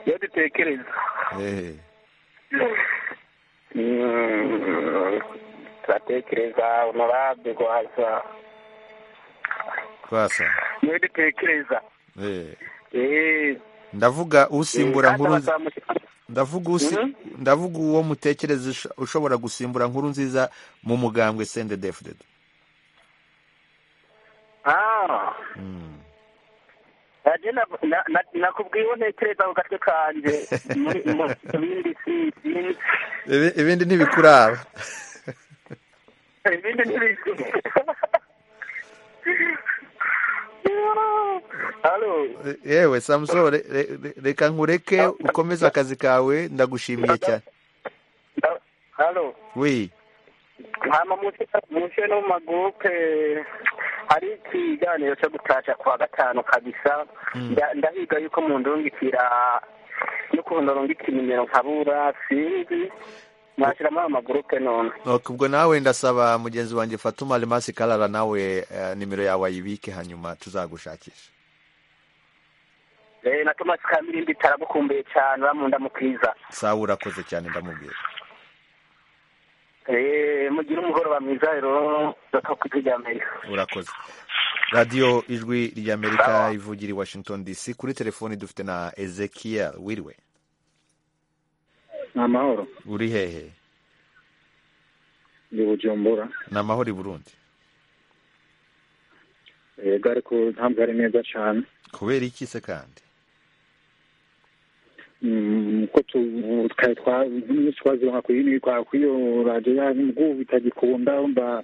iyo dutekereza Eh, Mm, turatekereza honorable rwaza rwasa iyo dutekereza Eh, eh ndavuga usimbura Eh, nkuru kandi abasaba mushe- ndavuga usi ndavuga uwo mutekereza usho- ushobora gusimbura nkuru nziza mu mugambwe sende defudedo Ah. Nanjye na- na- na- nakubwiye uwo ntekereza ku gatwe kanjye muri mu bindi si Ibi- ibindi ntibikuraba ibindi ntibizwi Halo. yewe samuso re- re- re- reka nkureke ukomeze akazi kawe ndagushimiye cyane Halo. wi hama munsi no mu magurupe hari ikiganiro cyo gutasha ku wa gatanu kabisa Nda- ndahiga yuko mu ndungikira n'ukuntu ndungika inimero nkabura sinzi mwashyiramo ayo magurupe none Ok, ubwo nawe ndasaba mugenzi wanjye fatuma remasi karara nawe eh, nimero yawe ayibike hanyuma tuzagushakisha Eh, na tomasi kambirimbi taragukumbuye cyane uramunda mukiza sawa urakoze cyane ndamubwira Eh, mugire umugoroba mwiza rero ndakakwiga irya mbere urakoze radiyo ijwi rya amerika ivugira i washington dc kuri telefoni dufite na ezekiel wiriwe ni amahoro uri hehe ndi bujumbura ni amahoro i burundi yego ariko ntabwo ari neza cyane kubera iki se kandi Mm, ko tu- twari twa- nyinshi twazironka ku yindi kwa- ku iyo radiyo yanyu ubwo bitagikunda mba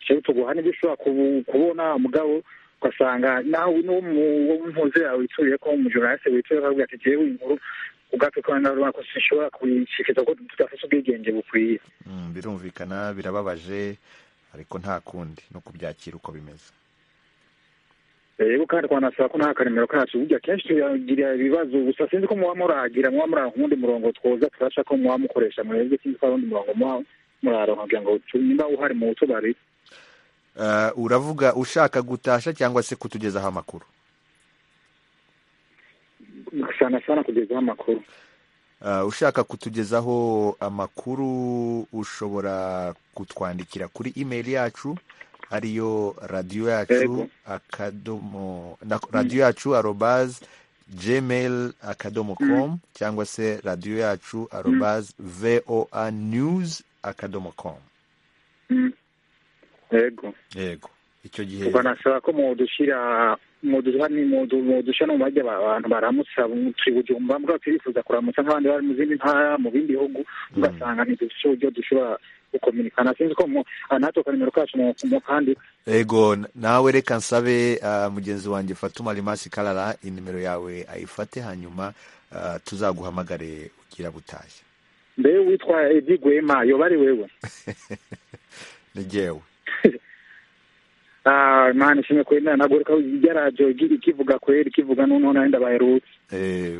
jewe tuguha n'ibyo ushobora kubu- kubona mugabo ugasanga nawe n'uwo mu- wo mpunzi yawe wituriye ko umujoraliste wituriye akavuga ati jewe inkuru ubwatwe twanaruba ko sinshobora kuyishikiriza ko tudafite ubwigenge bukwiye Mm, birumvikana birababaje ariko nta kundi no kubyakira uko bimeze rero kandi twanasaba ko nta karemero kacu burya kenshi tuyagira ibibazo gusa sinzi ko muba muragira muba murara ku wundi murongo twoza tubasha ko muba mukoresha mwebwe sinzi ko hari undi murongo muba muraronka kugira ngo tu- nimba uhari mu tubari Eh, uravuga ushaka gutasha cyangwa se kutugezaho amakuru sana sana kugezaho amakuru Eh, ushaka kutugezaho amakuru ushobora kutwandikira kuri email yacu ariyo radiyo yacu Yego. akadomo na- radiyo yacu arobaz gmail akadomo com cyangwa se radiyo yacu arobaz voa news akadomo com Mm. yego yego icyo gihe twanasaba ko mudushyira muduha ni mudu- mudushyira no mu majya aba- abantu baramutsa turi bujumba mbwa turifuza kuramutsa nk'abandi bari mu zindi ntara mu bindi bihugu ugasanga ntidufite uburyo dushobora gukominikana sinzi ko mu- ah, natwe akaremero kacu mu mu kandi ego nawe reka nsabe ah, mugenzi wanjye fatuma rimasi karara inimero yawe ayifate hanyuma ah, tuzaguhamagare ugira butashye mbere witwa edi gwema yoba ari wewe ni jyewe Ah, mani shimwe kwenda nagoreka ryaradio giri kivuga kweli kivuga noneho nawe ndabaherutse Eh,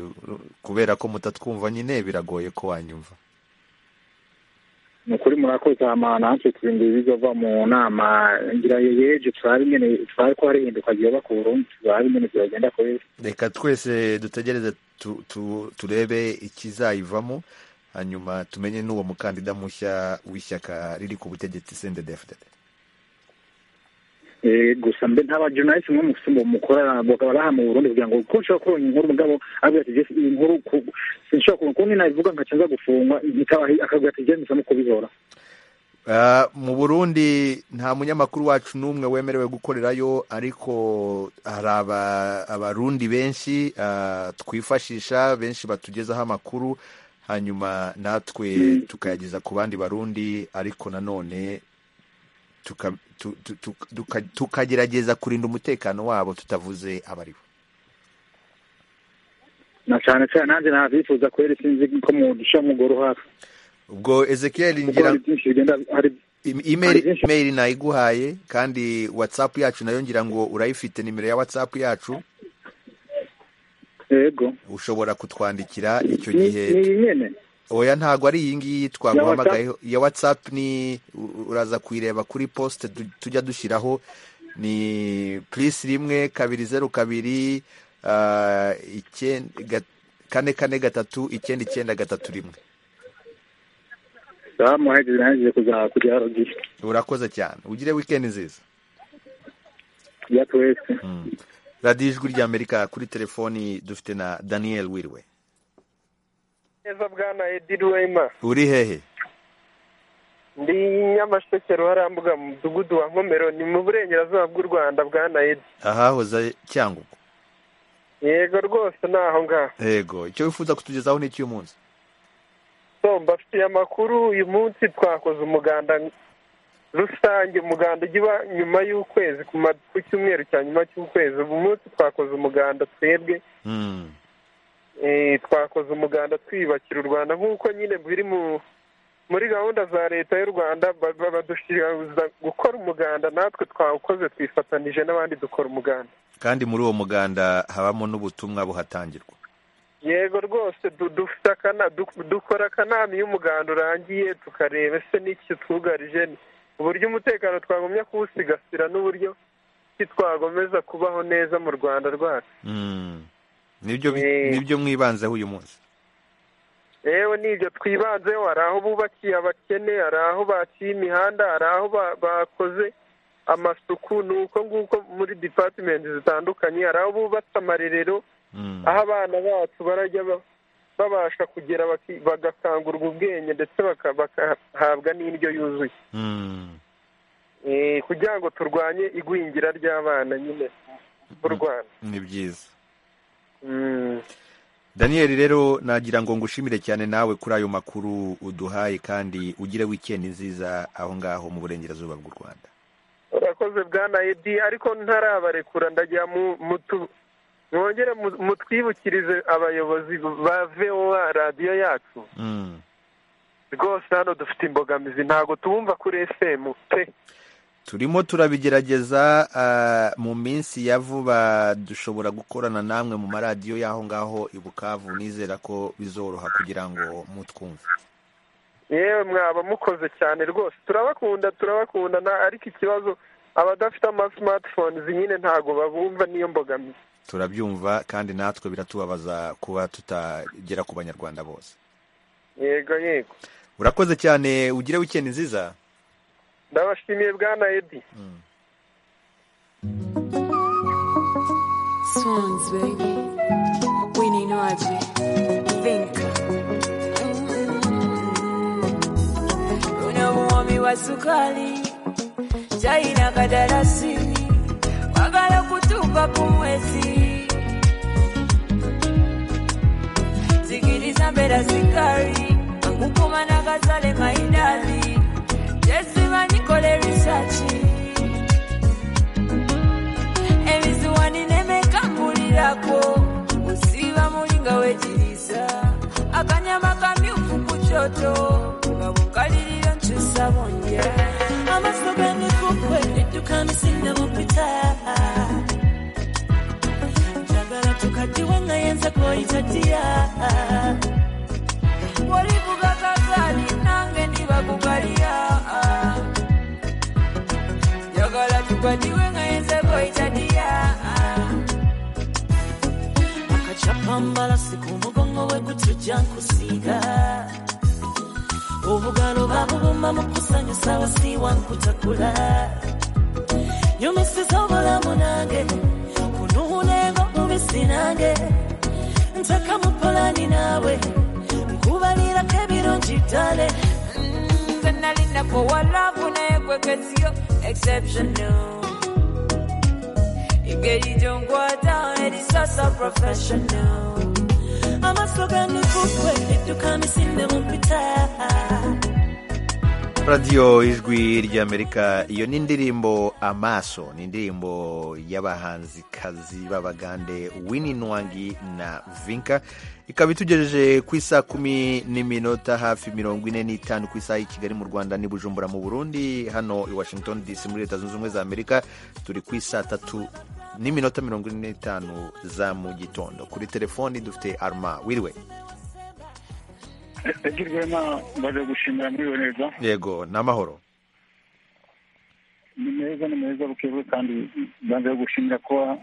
kubera ko mutatwumva nyine biragoye ko wanyumva ni ukuri murakoze ama natwe turindwi bizova mu nama ngira yeje twari nyene twari ko hari ihinduka ryoba ku burundi twari nyene ziragenda kweli reka twese dutegereze tu, tu, turebe ikizayivamo hanyuma tumenye n'uwo mukandida mushya w'ishyaka riri ku butegetsi sende defudede Eh, gusa mbe ntabajournalist mwe musumba mukora bakabaraha mu burundi kugira ngo ko nshobora kuronka inkuru mugabo avuga ati "Jeff, iyi nkuru ku- sinshobora kuronka ukuntu nabivuga nkaca nza gufungwa nikabahi akavuga ati jeni nsamo kubihora Ah, mu burundi nta munyamakuru wacu n'umwe wemerewe gukorerayo ariko hari aba- abarundi benshi ah, twifashisha benshi batugezaho amakuru hanyuma natwe tukayageza ku bandi barundi ariko nanone tuka- tu- tu- tu- tuka- tukagerageza kurinda umutekano wabo tutavuze abaribo na cane cane nanjye navyifuza kweli sinzi ko mudusha mugoro hafi ubwo ezekiel ngira hari byinshi bigenda hari Im- email email nayiguhaye kandi whatsapp yacu nayo ngira ngo urayifite nimero ya whatsapp yacu yego ushobora kutwandikira icyo Ni- gihe ni iyi nyene oya ntabwo ari iyi ngiyi twaguhamagayeho iya whatsapp ni u- uraza kuyireba kuri poste tu- tujya dushyiraho ni plus rimwe kabiri zeru kabiri ah, icyenda ga- kane kane gatatu icyenda icyenda gatatu rimwe sawa muhageze nahejeje kuza kugera radiyo urakoze cyane ugire weekend nziza ya twese radiyo ijwi ry'amerika kuri telefoni dufite na daniel wirwe neza bwana edi rwema uri hehe ndi nyamasheke ruharambuga mu mudugudu wa nkomero ni mu burengerazuba bw'u rwanda bwana edi ahahoze cyangugu yego rwose ni aho ngaho yego icyo wifuza kutugezaho ni icy'uyu munsi so mbafitiye amakuru uyu munsi twakoze umuganda rusange umuganda ujya uba nyuma y'ukwezi ku ma- ku cyumweru cya nyuma cy'ukwezi ubu munsi twakoze umuganda twebwe Mm. Eh, twakoze umuganda twiyubakira u rwanda nk'uko nyine biri mu muri gahunda za leta y'u rwanda ba- ba- badushishikariza gukora umuganda natwe twawukoze twifatanije n'abandi dukora umuganda kandi muri uwo muganda habamo n'ubutumwa buhatangirwa yego rwose du- dufite akana- du- dukora akanama iyo umuganda urangiye tukareba ese n'iki twugarije uburyo umutekano twagumya kuwusigasira n'uburyo ki twagomeza kubaho neza mu rwanda rwacu Mm. nibyo bi- nibyo mwibanzeho uyu munsi yewe nibyo twibanzeho hari aho bubakiye abakene hari aho baciye imihanda hari aho ba- bakoze amasuku ni uko nguko muri dipatimenti zitandukanye hari aho bubatse amarerero aho abana bacu barajya ba- babasha kugera baki- bagakangurwa ubwenge ndetse baka- bagahabwa n'indyo yuzuye Eh, kugira ngo turwanye igwingira ry'abana nyine mu rwanda ni byiza Mm. daniyeli rero nagira ngo ngushimire cyane nawe kuri ayo makuru uduhaye kandi ugire wikendi nziza aho ngaho mu burengerazuba bw'u rwanda urakoze bwana edi ariko ntarabarekura ndagira mu- mutu- mwongere mu- mutwibukirize abayobozi ba voa radiyo yacu Mm. rwose hano dufite imbogamizi ntabwo tubumva kuri fm pe turimo turabigerageza ah, mu minsi ya vuba dushobora gukorana namwe mu maradiyo y'aho ngaho i bukavu nizera ko bizoroha kugira ngo mutwumve yewe mwaba mukoze cyane rwose turabakunda turabakunda na ariko ikibazo abadafite ama smartphones nyine ntabwo babumva niyo mbogamizi turabyumva kandi natwe biratubabaza kuba tutagera ku banyarwanda bose yego yego urakoze cyane ugire wikendi nziza ndabashimiye bwana edi Swans, baby. Winnie Noaji. Think. Mm. Una muomi wa sukari chai na kadarasi wagala kutupa kumwezi zikiriza mbera sikari angukoma na kazale maidali jezimanyikole risachi ebiziwani nemekambulirako usiba mulinga wejiriza akanyama kamyufu kuchoto nga bukaliriro nkyusa bonja Amaso ganikupe tukamusinga mupita njagala tukatiwe nga yenza koyitatiya olivuga kazali nange ndibakukalira njagala tukwatiwe nga yenza koyitadiya akacapambala siku mugongo wekutujja nkusiiga obugalo babubuma mu kusanyusa wasiiwa nkutakula nyumisiza obulamu nange kunuulengo mubisi nange ntaka mu polani naawe nkubalirako ebirungi ddale nze nali nakowalavu naye kwekesiyo exceptional engeri gyonkwata erisasa professional amaaso ganikukwe edukamisinde mumpita radiyo ijwi ry'amerika iyo ni indirimbo amaso ni indirimbo y'abahanzikazi b'abagande wini nwangi na vinka ikaba itugejeje ku isaa kumi n'iminota hafi mirongo ine n'itanu ku isaha y'i kigali mu rwanda n'i bujumbura mu burundi hano i washington dc muri leta zunze ubumwe za amerika turi ku isaa tatu n'iminota mirongo ine n'itanu za mu gitondo kuri telefoni dufite arma wiriwe agirwe baje gushimira muri iyo neza yego ni amahoro ni meza ni meza bukewe kandi banze gushimira kuba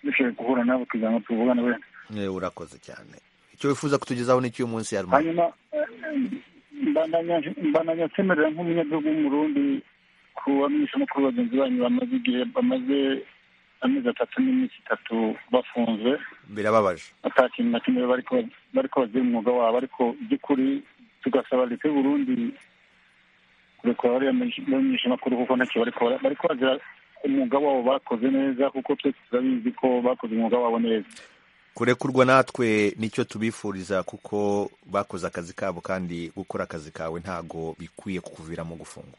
dushoboye guhura nabo kugira ngo tuvugane we Eh, urakoze cyane icyo wifuza kutugezaho ni cy'uyu munsi arma hanyuma mbandanya nsemerera nk'umunyagihugu w'umurundi kuba mwisha no kuri bagenzi banyu bamaze igihe bamaze amezi atatu n'iminsi itatu bafunzwe birababaje nta kintu na kimwe bariko bariko bagira umwuga wabo ariko by'ukuri tugasaba leta y'u Burundi kurekura bariya bamenyeshamakuru kuko ntacyo bariko bara- bariko bagira umwuga wabo bakoze neza kuko twese turabizi ko bakoze umwuga wabo neza kurekurwa natwe nicyo tubifuriza kuko bakoze akazi kabo kandi gukora akazi kawe ntago bikwiye kukuviramo gufungwa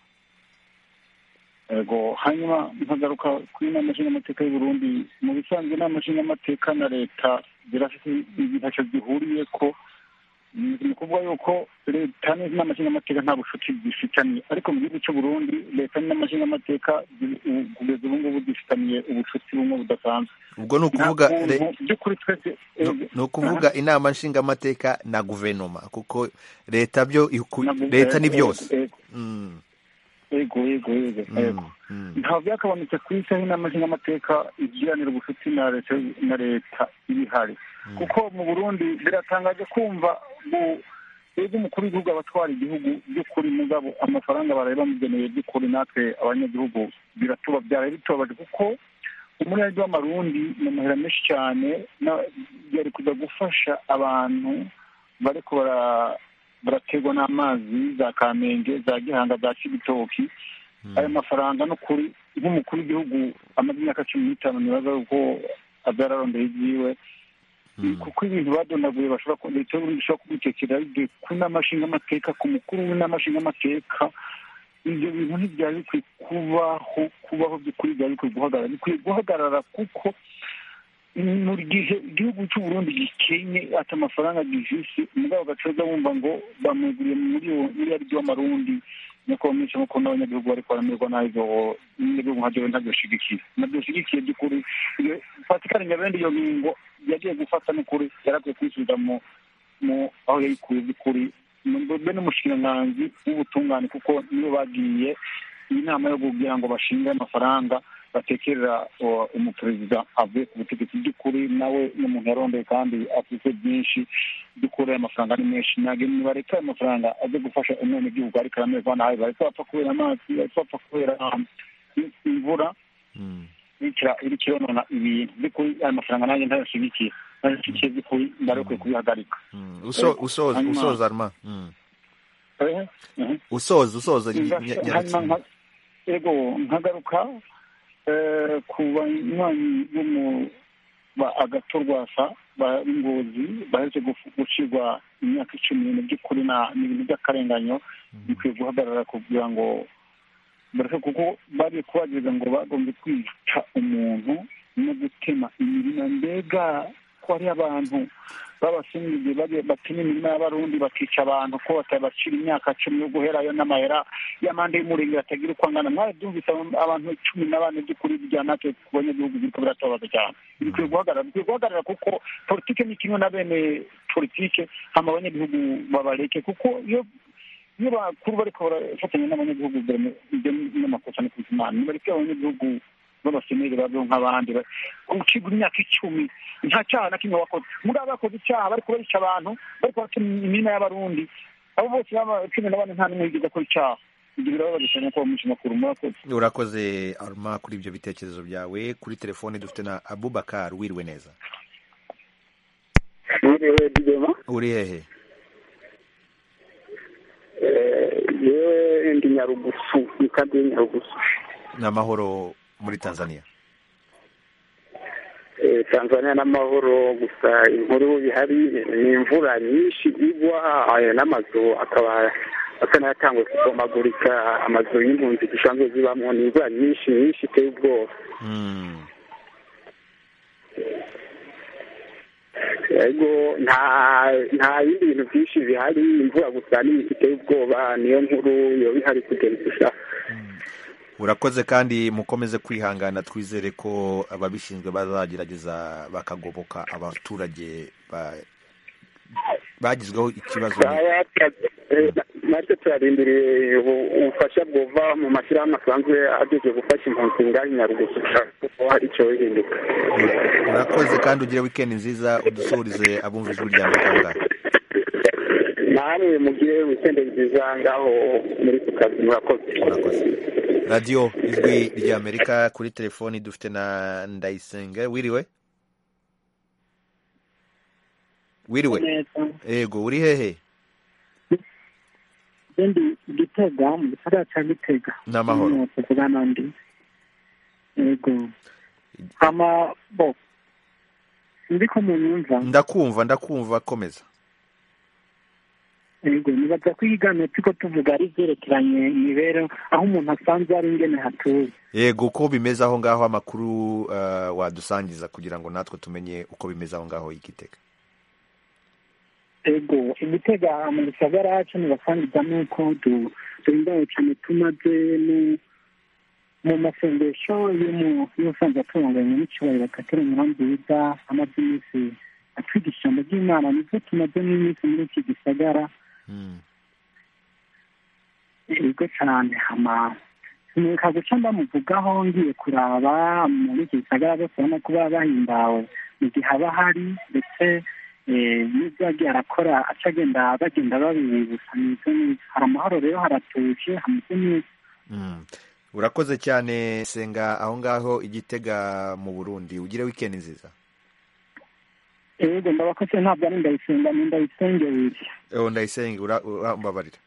ego hanyuma nkagaruka kuri inama nshingamateka y'uburundi mu bisanzwe inama nshingamateka na leta zirafite ibi- ntacyo zihuriye ko ni ni ukuvuga yuko leta n'inama nshingamateka nta bucuti zifitaniye ariko mu gihugu cy'uburundi leta n'inama nshingamateka ziri- ubu- kugeza ubu ngubu zifitaniye ubucuti bumwe budasanzwe ubwo ni ukuvuga Nta re- kuntu- by'ukuri twese ni- ni ukuvuga inama nshingamateka na guverinoma kuko leta byo iku- Ntabwo- leta ni ego, byose ego, Mm, ego ego ego mm, ego mm. ntaho byakabonetse ku isi aho inama nshingamateka igiranira ubucuti na leta na leta ibihari kuko mu burundi biratangaje kumva mu twebwe umukuru w'igihugu abatwara igihugu by'ukuri mugabo amafaranga baraye bamugeneye by'ukuri natwe abanyagihugu biratuba byaraye bitubabaje kuko umurage w'amarundi mu mahera menshi cyane na- yari kujya gufasha abantu bariko bara- barategwa n'amazi za kamenge za gihanga za kibitoki ayo mafaranga no kuri nk'umukuru w'igihugu amaze imyaka cumi n'itanu ntibaza ko azararondera ibyiwe kuko ibintu badonaguye bashobora ku- leta y'uburundi ishobora kubitekerera bivuye ku nama nshingamateka ku mukuru w'inama nshingamateka ibyo bintu ntibyari bikwiye kubaho kubaho by'ukuri byari bikwiye guhagarara bikwiye guhagarara kuko mu gihe igihugu cy'uburundi gikenye ati amafaranga gifise mugabo gacoza wumva ngo bamweguriye muri uwo miliyaridi w'amarundi nuko bamwica nkuko n'abanyagihugu bariko baramerwa nabi ibyo abanyagihugu nka byo ntabyoshigikiye ntabyoshigikiye by'ukuri iyo patikari nyabende iyo ngingo yagiye gufata n'ukuri yarakwiye kwisubiza mu mu aho yayikuye by'ukuri mu- be n'umushinganganzi w'ubutungane kuko nibo bagiye inama yo kugira ngo bashinge amafaranga batekerera uh, umuperezida avuye ku butegetsi by'ukuri nawe ni umuntu yarondeye kandi afite byinshi by'ukuri ayo mafaranga ni menshi ntabwo bareka ayo mafaranga aze gufasha umwene gihugu ariko aramerwa nabi bareka bapfa kubera amazi bareka bapfa kubera um, im- imvura bikira iri kironona ibintu by'ukuri ayo mafaranga nanjye ntayashigikiye ntayashigikiye by'ukuri ndarekwe kubihagarika Uso- usoza Hanyuma- usoza arma Mm. Eh, eh. usoza usoza ny- Nza- ny- hanyuma nyagatsinda nka- yego nkagaruka eh, ku banywanyi bo mu ba- agatorwasa ba ingozi baheje gufu- gucirwa imyaka icumi ibintu by'ukuri na- ni ibintu by'akarenganyo bikwiye guhagarara kugira ngo bareke kuko bari kubagiza ngo bagombye kwica umuntu no gutema imirima mbega ko ari abantu b'abasungu bagiye batema imirima y'abarundi bakica abantu ko batabacira imyaka cumi yo guherayo n'amahera y'amande y'umurenge batagira uko angana mwarabyumvise aba- abantu cumi na bane by'ukuri bya natwe ku banyagihugu biriko biratubabaza cyane bikwiye guhagarara bikwiye guhagarara kuko politike ni kimwe na bene politike hama abanyagihugu babareke kuko iyo iyo bakuru bariko barafatanya n'abanyagihugu bene- ibyo ni amakosa ni kuzimana nibareke abanyagihugu b'abaseneri babyo nk'abandi ba- gucibwa imyaka icumi nta cyaha na kimwe bakoze muri abo bakoze icyaha bariko barica abantu bariko batema imirima y'abarundi abo bose baba cumi na bane nta n'umwe yigeze akora icyaha ibyo birababaje cyane ko bamuca amakuru murakoze urakoze arma kuri ibyo bitekerezo byawe kuri telefone dufite na abubakar wiriwe neza Mwiriwe Didema, uri hehe eh, yewe ndi Nyarugusu, ni kadi Nyarugusu. ni amahoro muri tanzania Eh, Tanzania n'amahoro gusa inkuru ihari ni imvura nyinshi igwa eh, n'amazu akaba asa n'ayatanguye kubomagurika amazu y'impunzi zisanzwe zibamo ni imvura nyinshi nyinshi iteye ubwoba yego nta nta bindi bintu byinshi bihari imvura gusa ni iteye ubwoba niyo nkuru yoba ihari kugeza gusa urakoze kandi mukomeze kwihangana twizere ko ababishinzwe bazagerageza bakagoboka abaturage ba- bagizweho ikibazo ni- natwe turarindiriye ubu- ubufasha bwova mu mashyirahamwe asanzwe ageze gufasha impunzi ngaho i nyarugusu kuko hari icyo bihinduka urakoze kandi ugire weekend nziza udusuhurize abumva ijwi ryawe kangahe namwe mugire wikende nziza ngaho muri ku kazi murakoze radiyo ijwi ry'amerika kuri telefoni dufite na ndayisenga wiriwe wiriwe yego uri hehe ndi gitega mu gisagara cya gitega Ni amahoro. Hano tuvugana ndi yego hama bo ndi ko munyumva ndakumva ndakumva komeza yego nibaza ko iyi gano turiko tuvuga ari ibyerekeranye imibereho aho umuntu asanzwe ari ingene hatuye yego uko bimeze aho ngaho amakuru eh, wadusangiza kugira ngo natwe tumenye uko bimeze aho ngaho igitega ego igitega mu gisagara cyo ntibasangiza nuko du- duhimbawe cyane tumaze mu- mu masengesho y'umu- y'ubusanzwe atunganye n'icyubahiro katera umurambi wiza amaze iminsi atwigisha ijambo ry'imana nibyo tumaze n'iminsi muri iki gisagara ego cyane hama neka guca ndamuvugaho ngiye kuraba muri iki gisagara bose urabona ko baba bahimbawe mu gihe haba hari ndetse eh, n'ibyo yagiye arakora aca agenda bagenda babibutsa neza neza hari amahoro rero haratuje hameze neza urakoze cyane senga aho ngaho igitega mu burundi ugire wikendi nziza yego ndabakoze ntabwo ari ndayisenga ni ndayisenge wiri ewo ndayisenge ura- urambabarira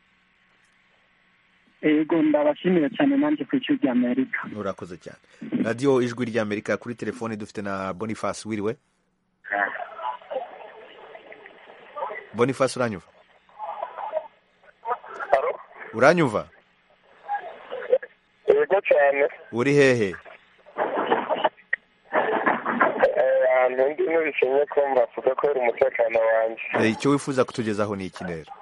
yego ndabashimira cyane nanjye ku icyo rya amerika urakoze cyane radiyo ijwi ry'amerika kuri telefoni dufite na boniface wiriwe boniface uranyumva uranyumva yego cyane uri hehe ahantu ndi n'ubishimye ko mbavuga ko uri umutekano wanjye Eh, icyo wifuza kutugezaho ni iki rero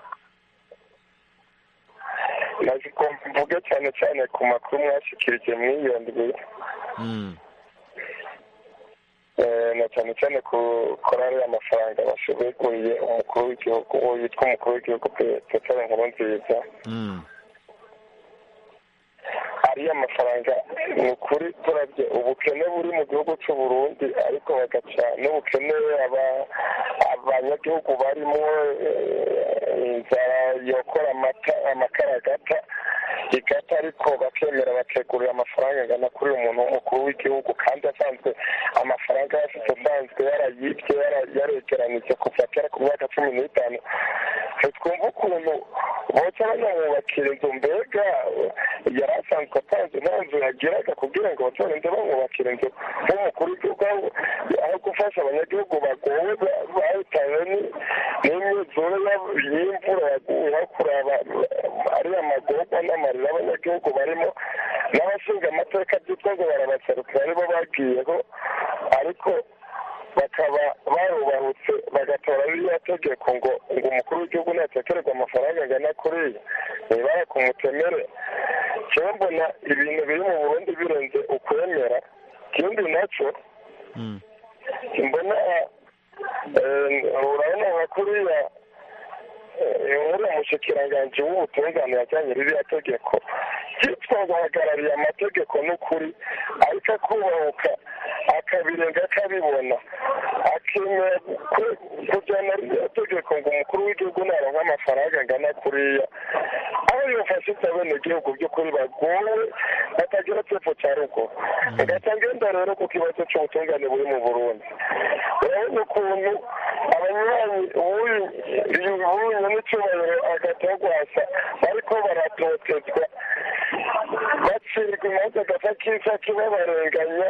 naje ko mvuga cyane cyane ku makuru mwashyikirije mw'iyo ndwi Mm. Eh, na cyane cyane ku korali y'amafaranga baseguriye umukuru w'igihugu uwo yitwa umukuru w'igihugu petero nkurunziza Mm. ariyo mafaranga ni ukuri turabye ubukene buri mu gihugu cy'u Burundi ariko bagaca n'ubukene aba- abanyagihugu barimo eh, inzara yokora amata- amakaragata igata ariko bakemera bakegurira amafaranga angana kuri uyu muntu w'umukuru w'igihugu kandi asanzwe amafaranga yari afite asanzwe yarayibye yara- yaregeranije kuva kera ku myaka cumi n'itanu ntitwumva ukuntu boca banamwubakira inzu mbega yari asanzwe atanze nta nzu yagiraga kugira ngo batorinde bamwubakira inzu nk'umukuru w'igihugu aho- aho gufasha abanyagihugu bagowe ba- bahitanywe ni- n'imyuzure ya- y'imvura yaguye aho kuraba eh, ariya magorwa n'amarira abanyagihugu barimo n'abashinga amateka byitwa ngo barabaserukira aribo bagiyeho ariko bakaba barubahutse bagatora ririya tegeko ngo ngo umukuru w'igihugu natekererwa amafaranga angana kuriya nibara kumutemere jewe mbona ibintu biri mu burundi birenze ukwemera ikindi nacyo mbona eh, urabona nka kuriya eh, uriya mushikiranganji w'ubutungane yajyanye ririya tegeko yitwa ngo ahagarariye amategeko n'ukuri ariko akubahuka akabirenga akabibona akemera ku- kujyana ririya tegeko ngo umukuru w'igihugu naronka amafaranga angana kuriya aho yofashije abenegihugu by'ukuri bagowe batagira epfo cya rugo agaca ngenda rero ku kibazo cy'ubutungane buri mu burundi urabona ukuntu abanywanyi ubunywe n'icyubahiro agatagwasa bariko baratotezwa bacirwa imanza agafa kisa kibabarenganya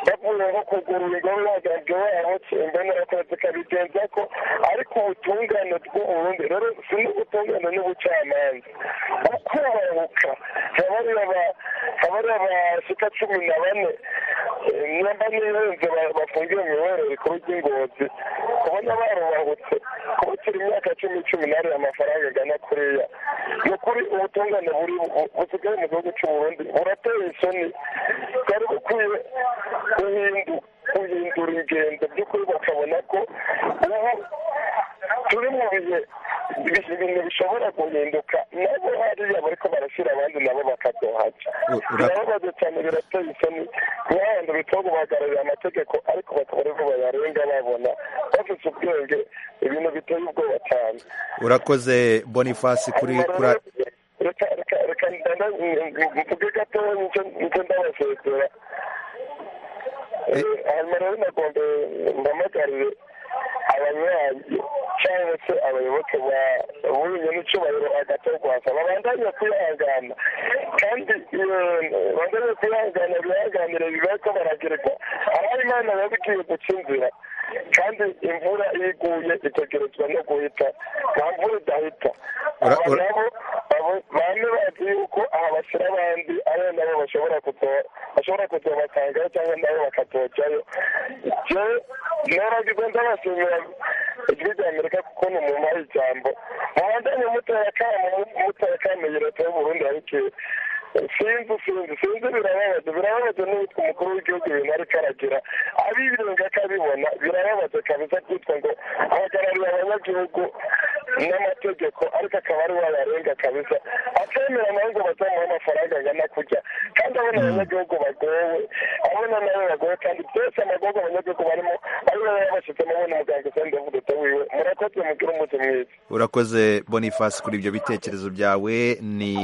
bavuye nko kugura ingoro y'abaganga babo imbonerakurazi kabigenza ko ariko ubutungane bw'uburundi rero si n'ubutungane n'ubucamanza kubahuka habari aba- habari abashika cumi na bane eh, nimba n'irenze ba- bafungiwe mu ibere rikuru ry'ingozi kubona barubahutse kuba turi imyaka cumi cumi n'abiri amafaranga agana kuriya ni ukuri ubutungane buri bu- busigaye mu gihugu cy'uburundi burateye isoni bwari bukwiye guhindu guhindura ingendo by'ukuri bakabona ko ubu turi mu bihe bi- ibintu bishobora guhinduka nabo hariya bariko barashyira abandi nabo bakadohaca birababaje cyane birateye isoni nk'abantu bitwa guhagararira amategeko ariko bakaba aribo bayarenga babona bafite ubwenge ibintu biteye ubwoba cyane urakoze boniface kuri kuri reka reka reka ndanda mvuge gatoya nicyo nicyo ndabasezera hanyuma rero nagombe mbamagarire abanyanyi cyangwa se abayoboke ba buriya n'icyubahiro hagati y'u rwanda babandanye kwihangana kandi babandanye kwihangana bihanganire bibaho baragereka aho imana yabibwiye guca inzira kandi imvura iyo iguye itegerezwa no guhita nta mvura idahita Ura- aba ura- nabo abo- bane bazi yuko aha bashyira abandi ariyo nabo bashobora kuto bashobora kutobasangayo cyangwa nabo bakatokerayo jewe noragize ndabashimira ijwi rya amerika kuko ni umumara ijambo muhandanye mutera kamo mutera kamo iyi leta y'uburundi yabikeye sinzi sinzi sinzi birababaza birababaza n'uwitwa umukuru w'igihugu ibintu ariko aragira abirenga akabibona birababaza kabisa kwitwa ngo ahagarariye abanyagihugu n'amategeko ariko akaba ari we abarenga kabisa akemera nawe ngo bazamuhe amafaranga angana kujya kandi abona abanyagihugu bagowe abona nawe bagowe kandi byose amagogo abanyagihugu barimo ari we babashyizemo abona umuganga usanzwe avuduto wiwe murakoze mugire umunsi mwiza urakoze boniface kuri ibyo bitekerezo byawe ni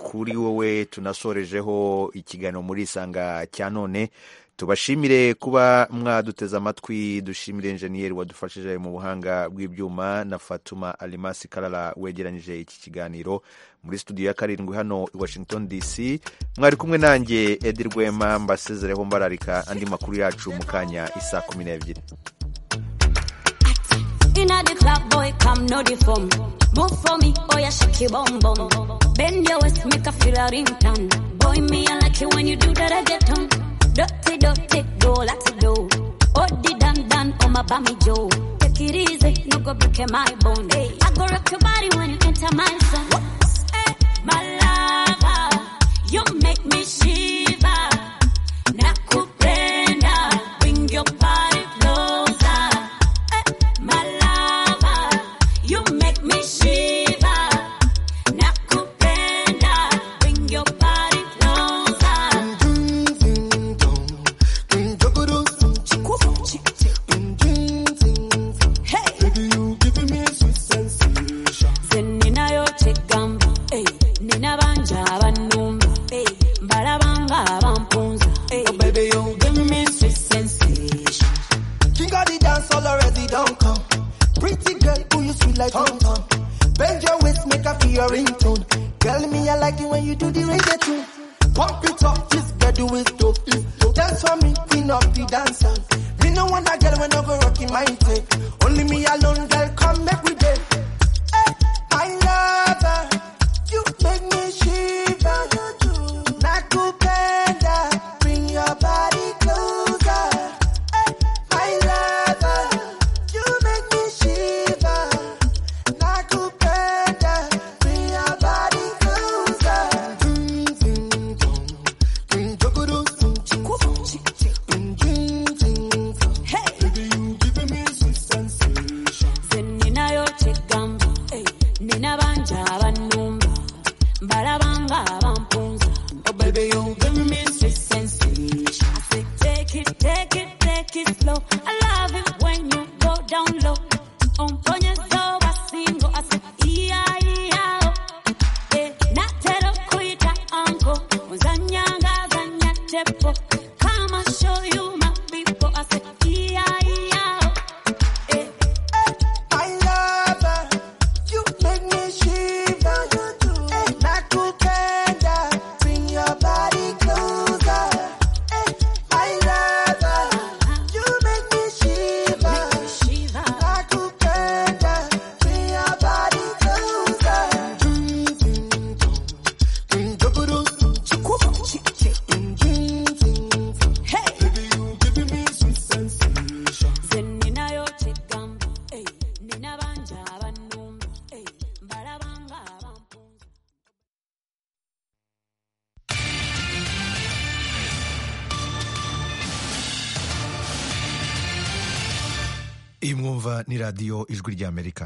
kuri wowe tunasorejeho ikiganiro muri isanga cya none tubashimire kuba mwaduteze amatwi dushimire enjeniyeri wadufashije mu buhanga bw'ibyuma na fatuma alimasi karara wegeranyije iki kiganiro muri studio ya karindwi hano i washington dc mwari kumwe nanjye edi rwema mbasezereho mbararika andi makuru yacu mu kanya isa kumi n'ebyiri Inna the club, boy, come no the form. Move for me, oh yeah, shake your bum bum. Bend your waist, make a feel a ringtone. Boy, me I like it when you do that I get on. Dirty, dirty, go like to do. Oh, the dan dan, oh my bammy Joe. Take it easy, no go break my bone. Hey. I go rock your body when you enter my zone. Whoops, eh, my lover, you make me shiver. Nakupenda, bring your body closer. My lover, you make me shiver. Nakupenda, bring your body closer. Zeninayotegamba, eh, ninabanja abanumba, eh, mbalabanga abampunza, eh. Oh baby, you give me sweet sensation. King of the dance all already don't come. Pretty girl, who you sweet like Tom Tom. Bend your waist, make a feel your ringtone. Tell me I like it when you do the reggaeton. Pump it up, this girl do it dope. It's dope. Dance for me, queen of the dancer. Me no want a girl when I go rocking my tape. Only me alone, girl, come make we dance. Hey, my lover, you make me shiver. Nakupenda, bring your body closer. Hey, my lover, you make me shiver. Nakupenda, bring your body closer. Zeninayotegamba, eh, ninabanja abanumba, mbalabanga abampunza. Oh baby, you give me sweet sensation. I say, take it, take it, take it slow. I love it when you go down low. Umponye so basingo, I say, iya, iya, oh. Eh, natero kuita uncle, uzanyanga, zanyatepo. Come, I'll show you my people. I say, iya, iya, oh. My lover, you make me shiver. Hey, Nakupenda, bring your body closer. Hey, my lover, you make me shiver. Nakupenda, bring your body closer. Hey. Ze ninayotegamba, eh, ninabanja abanumba, eh, mbalabanga abantu. iyi mwumva ni radiyo ijwi ry'amerika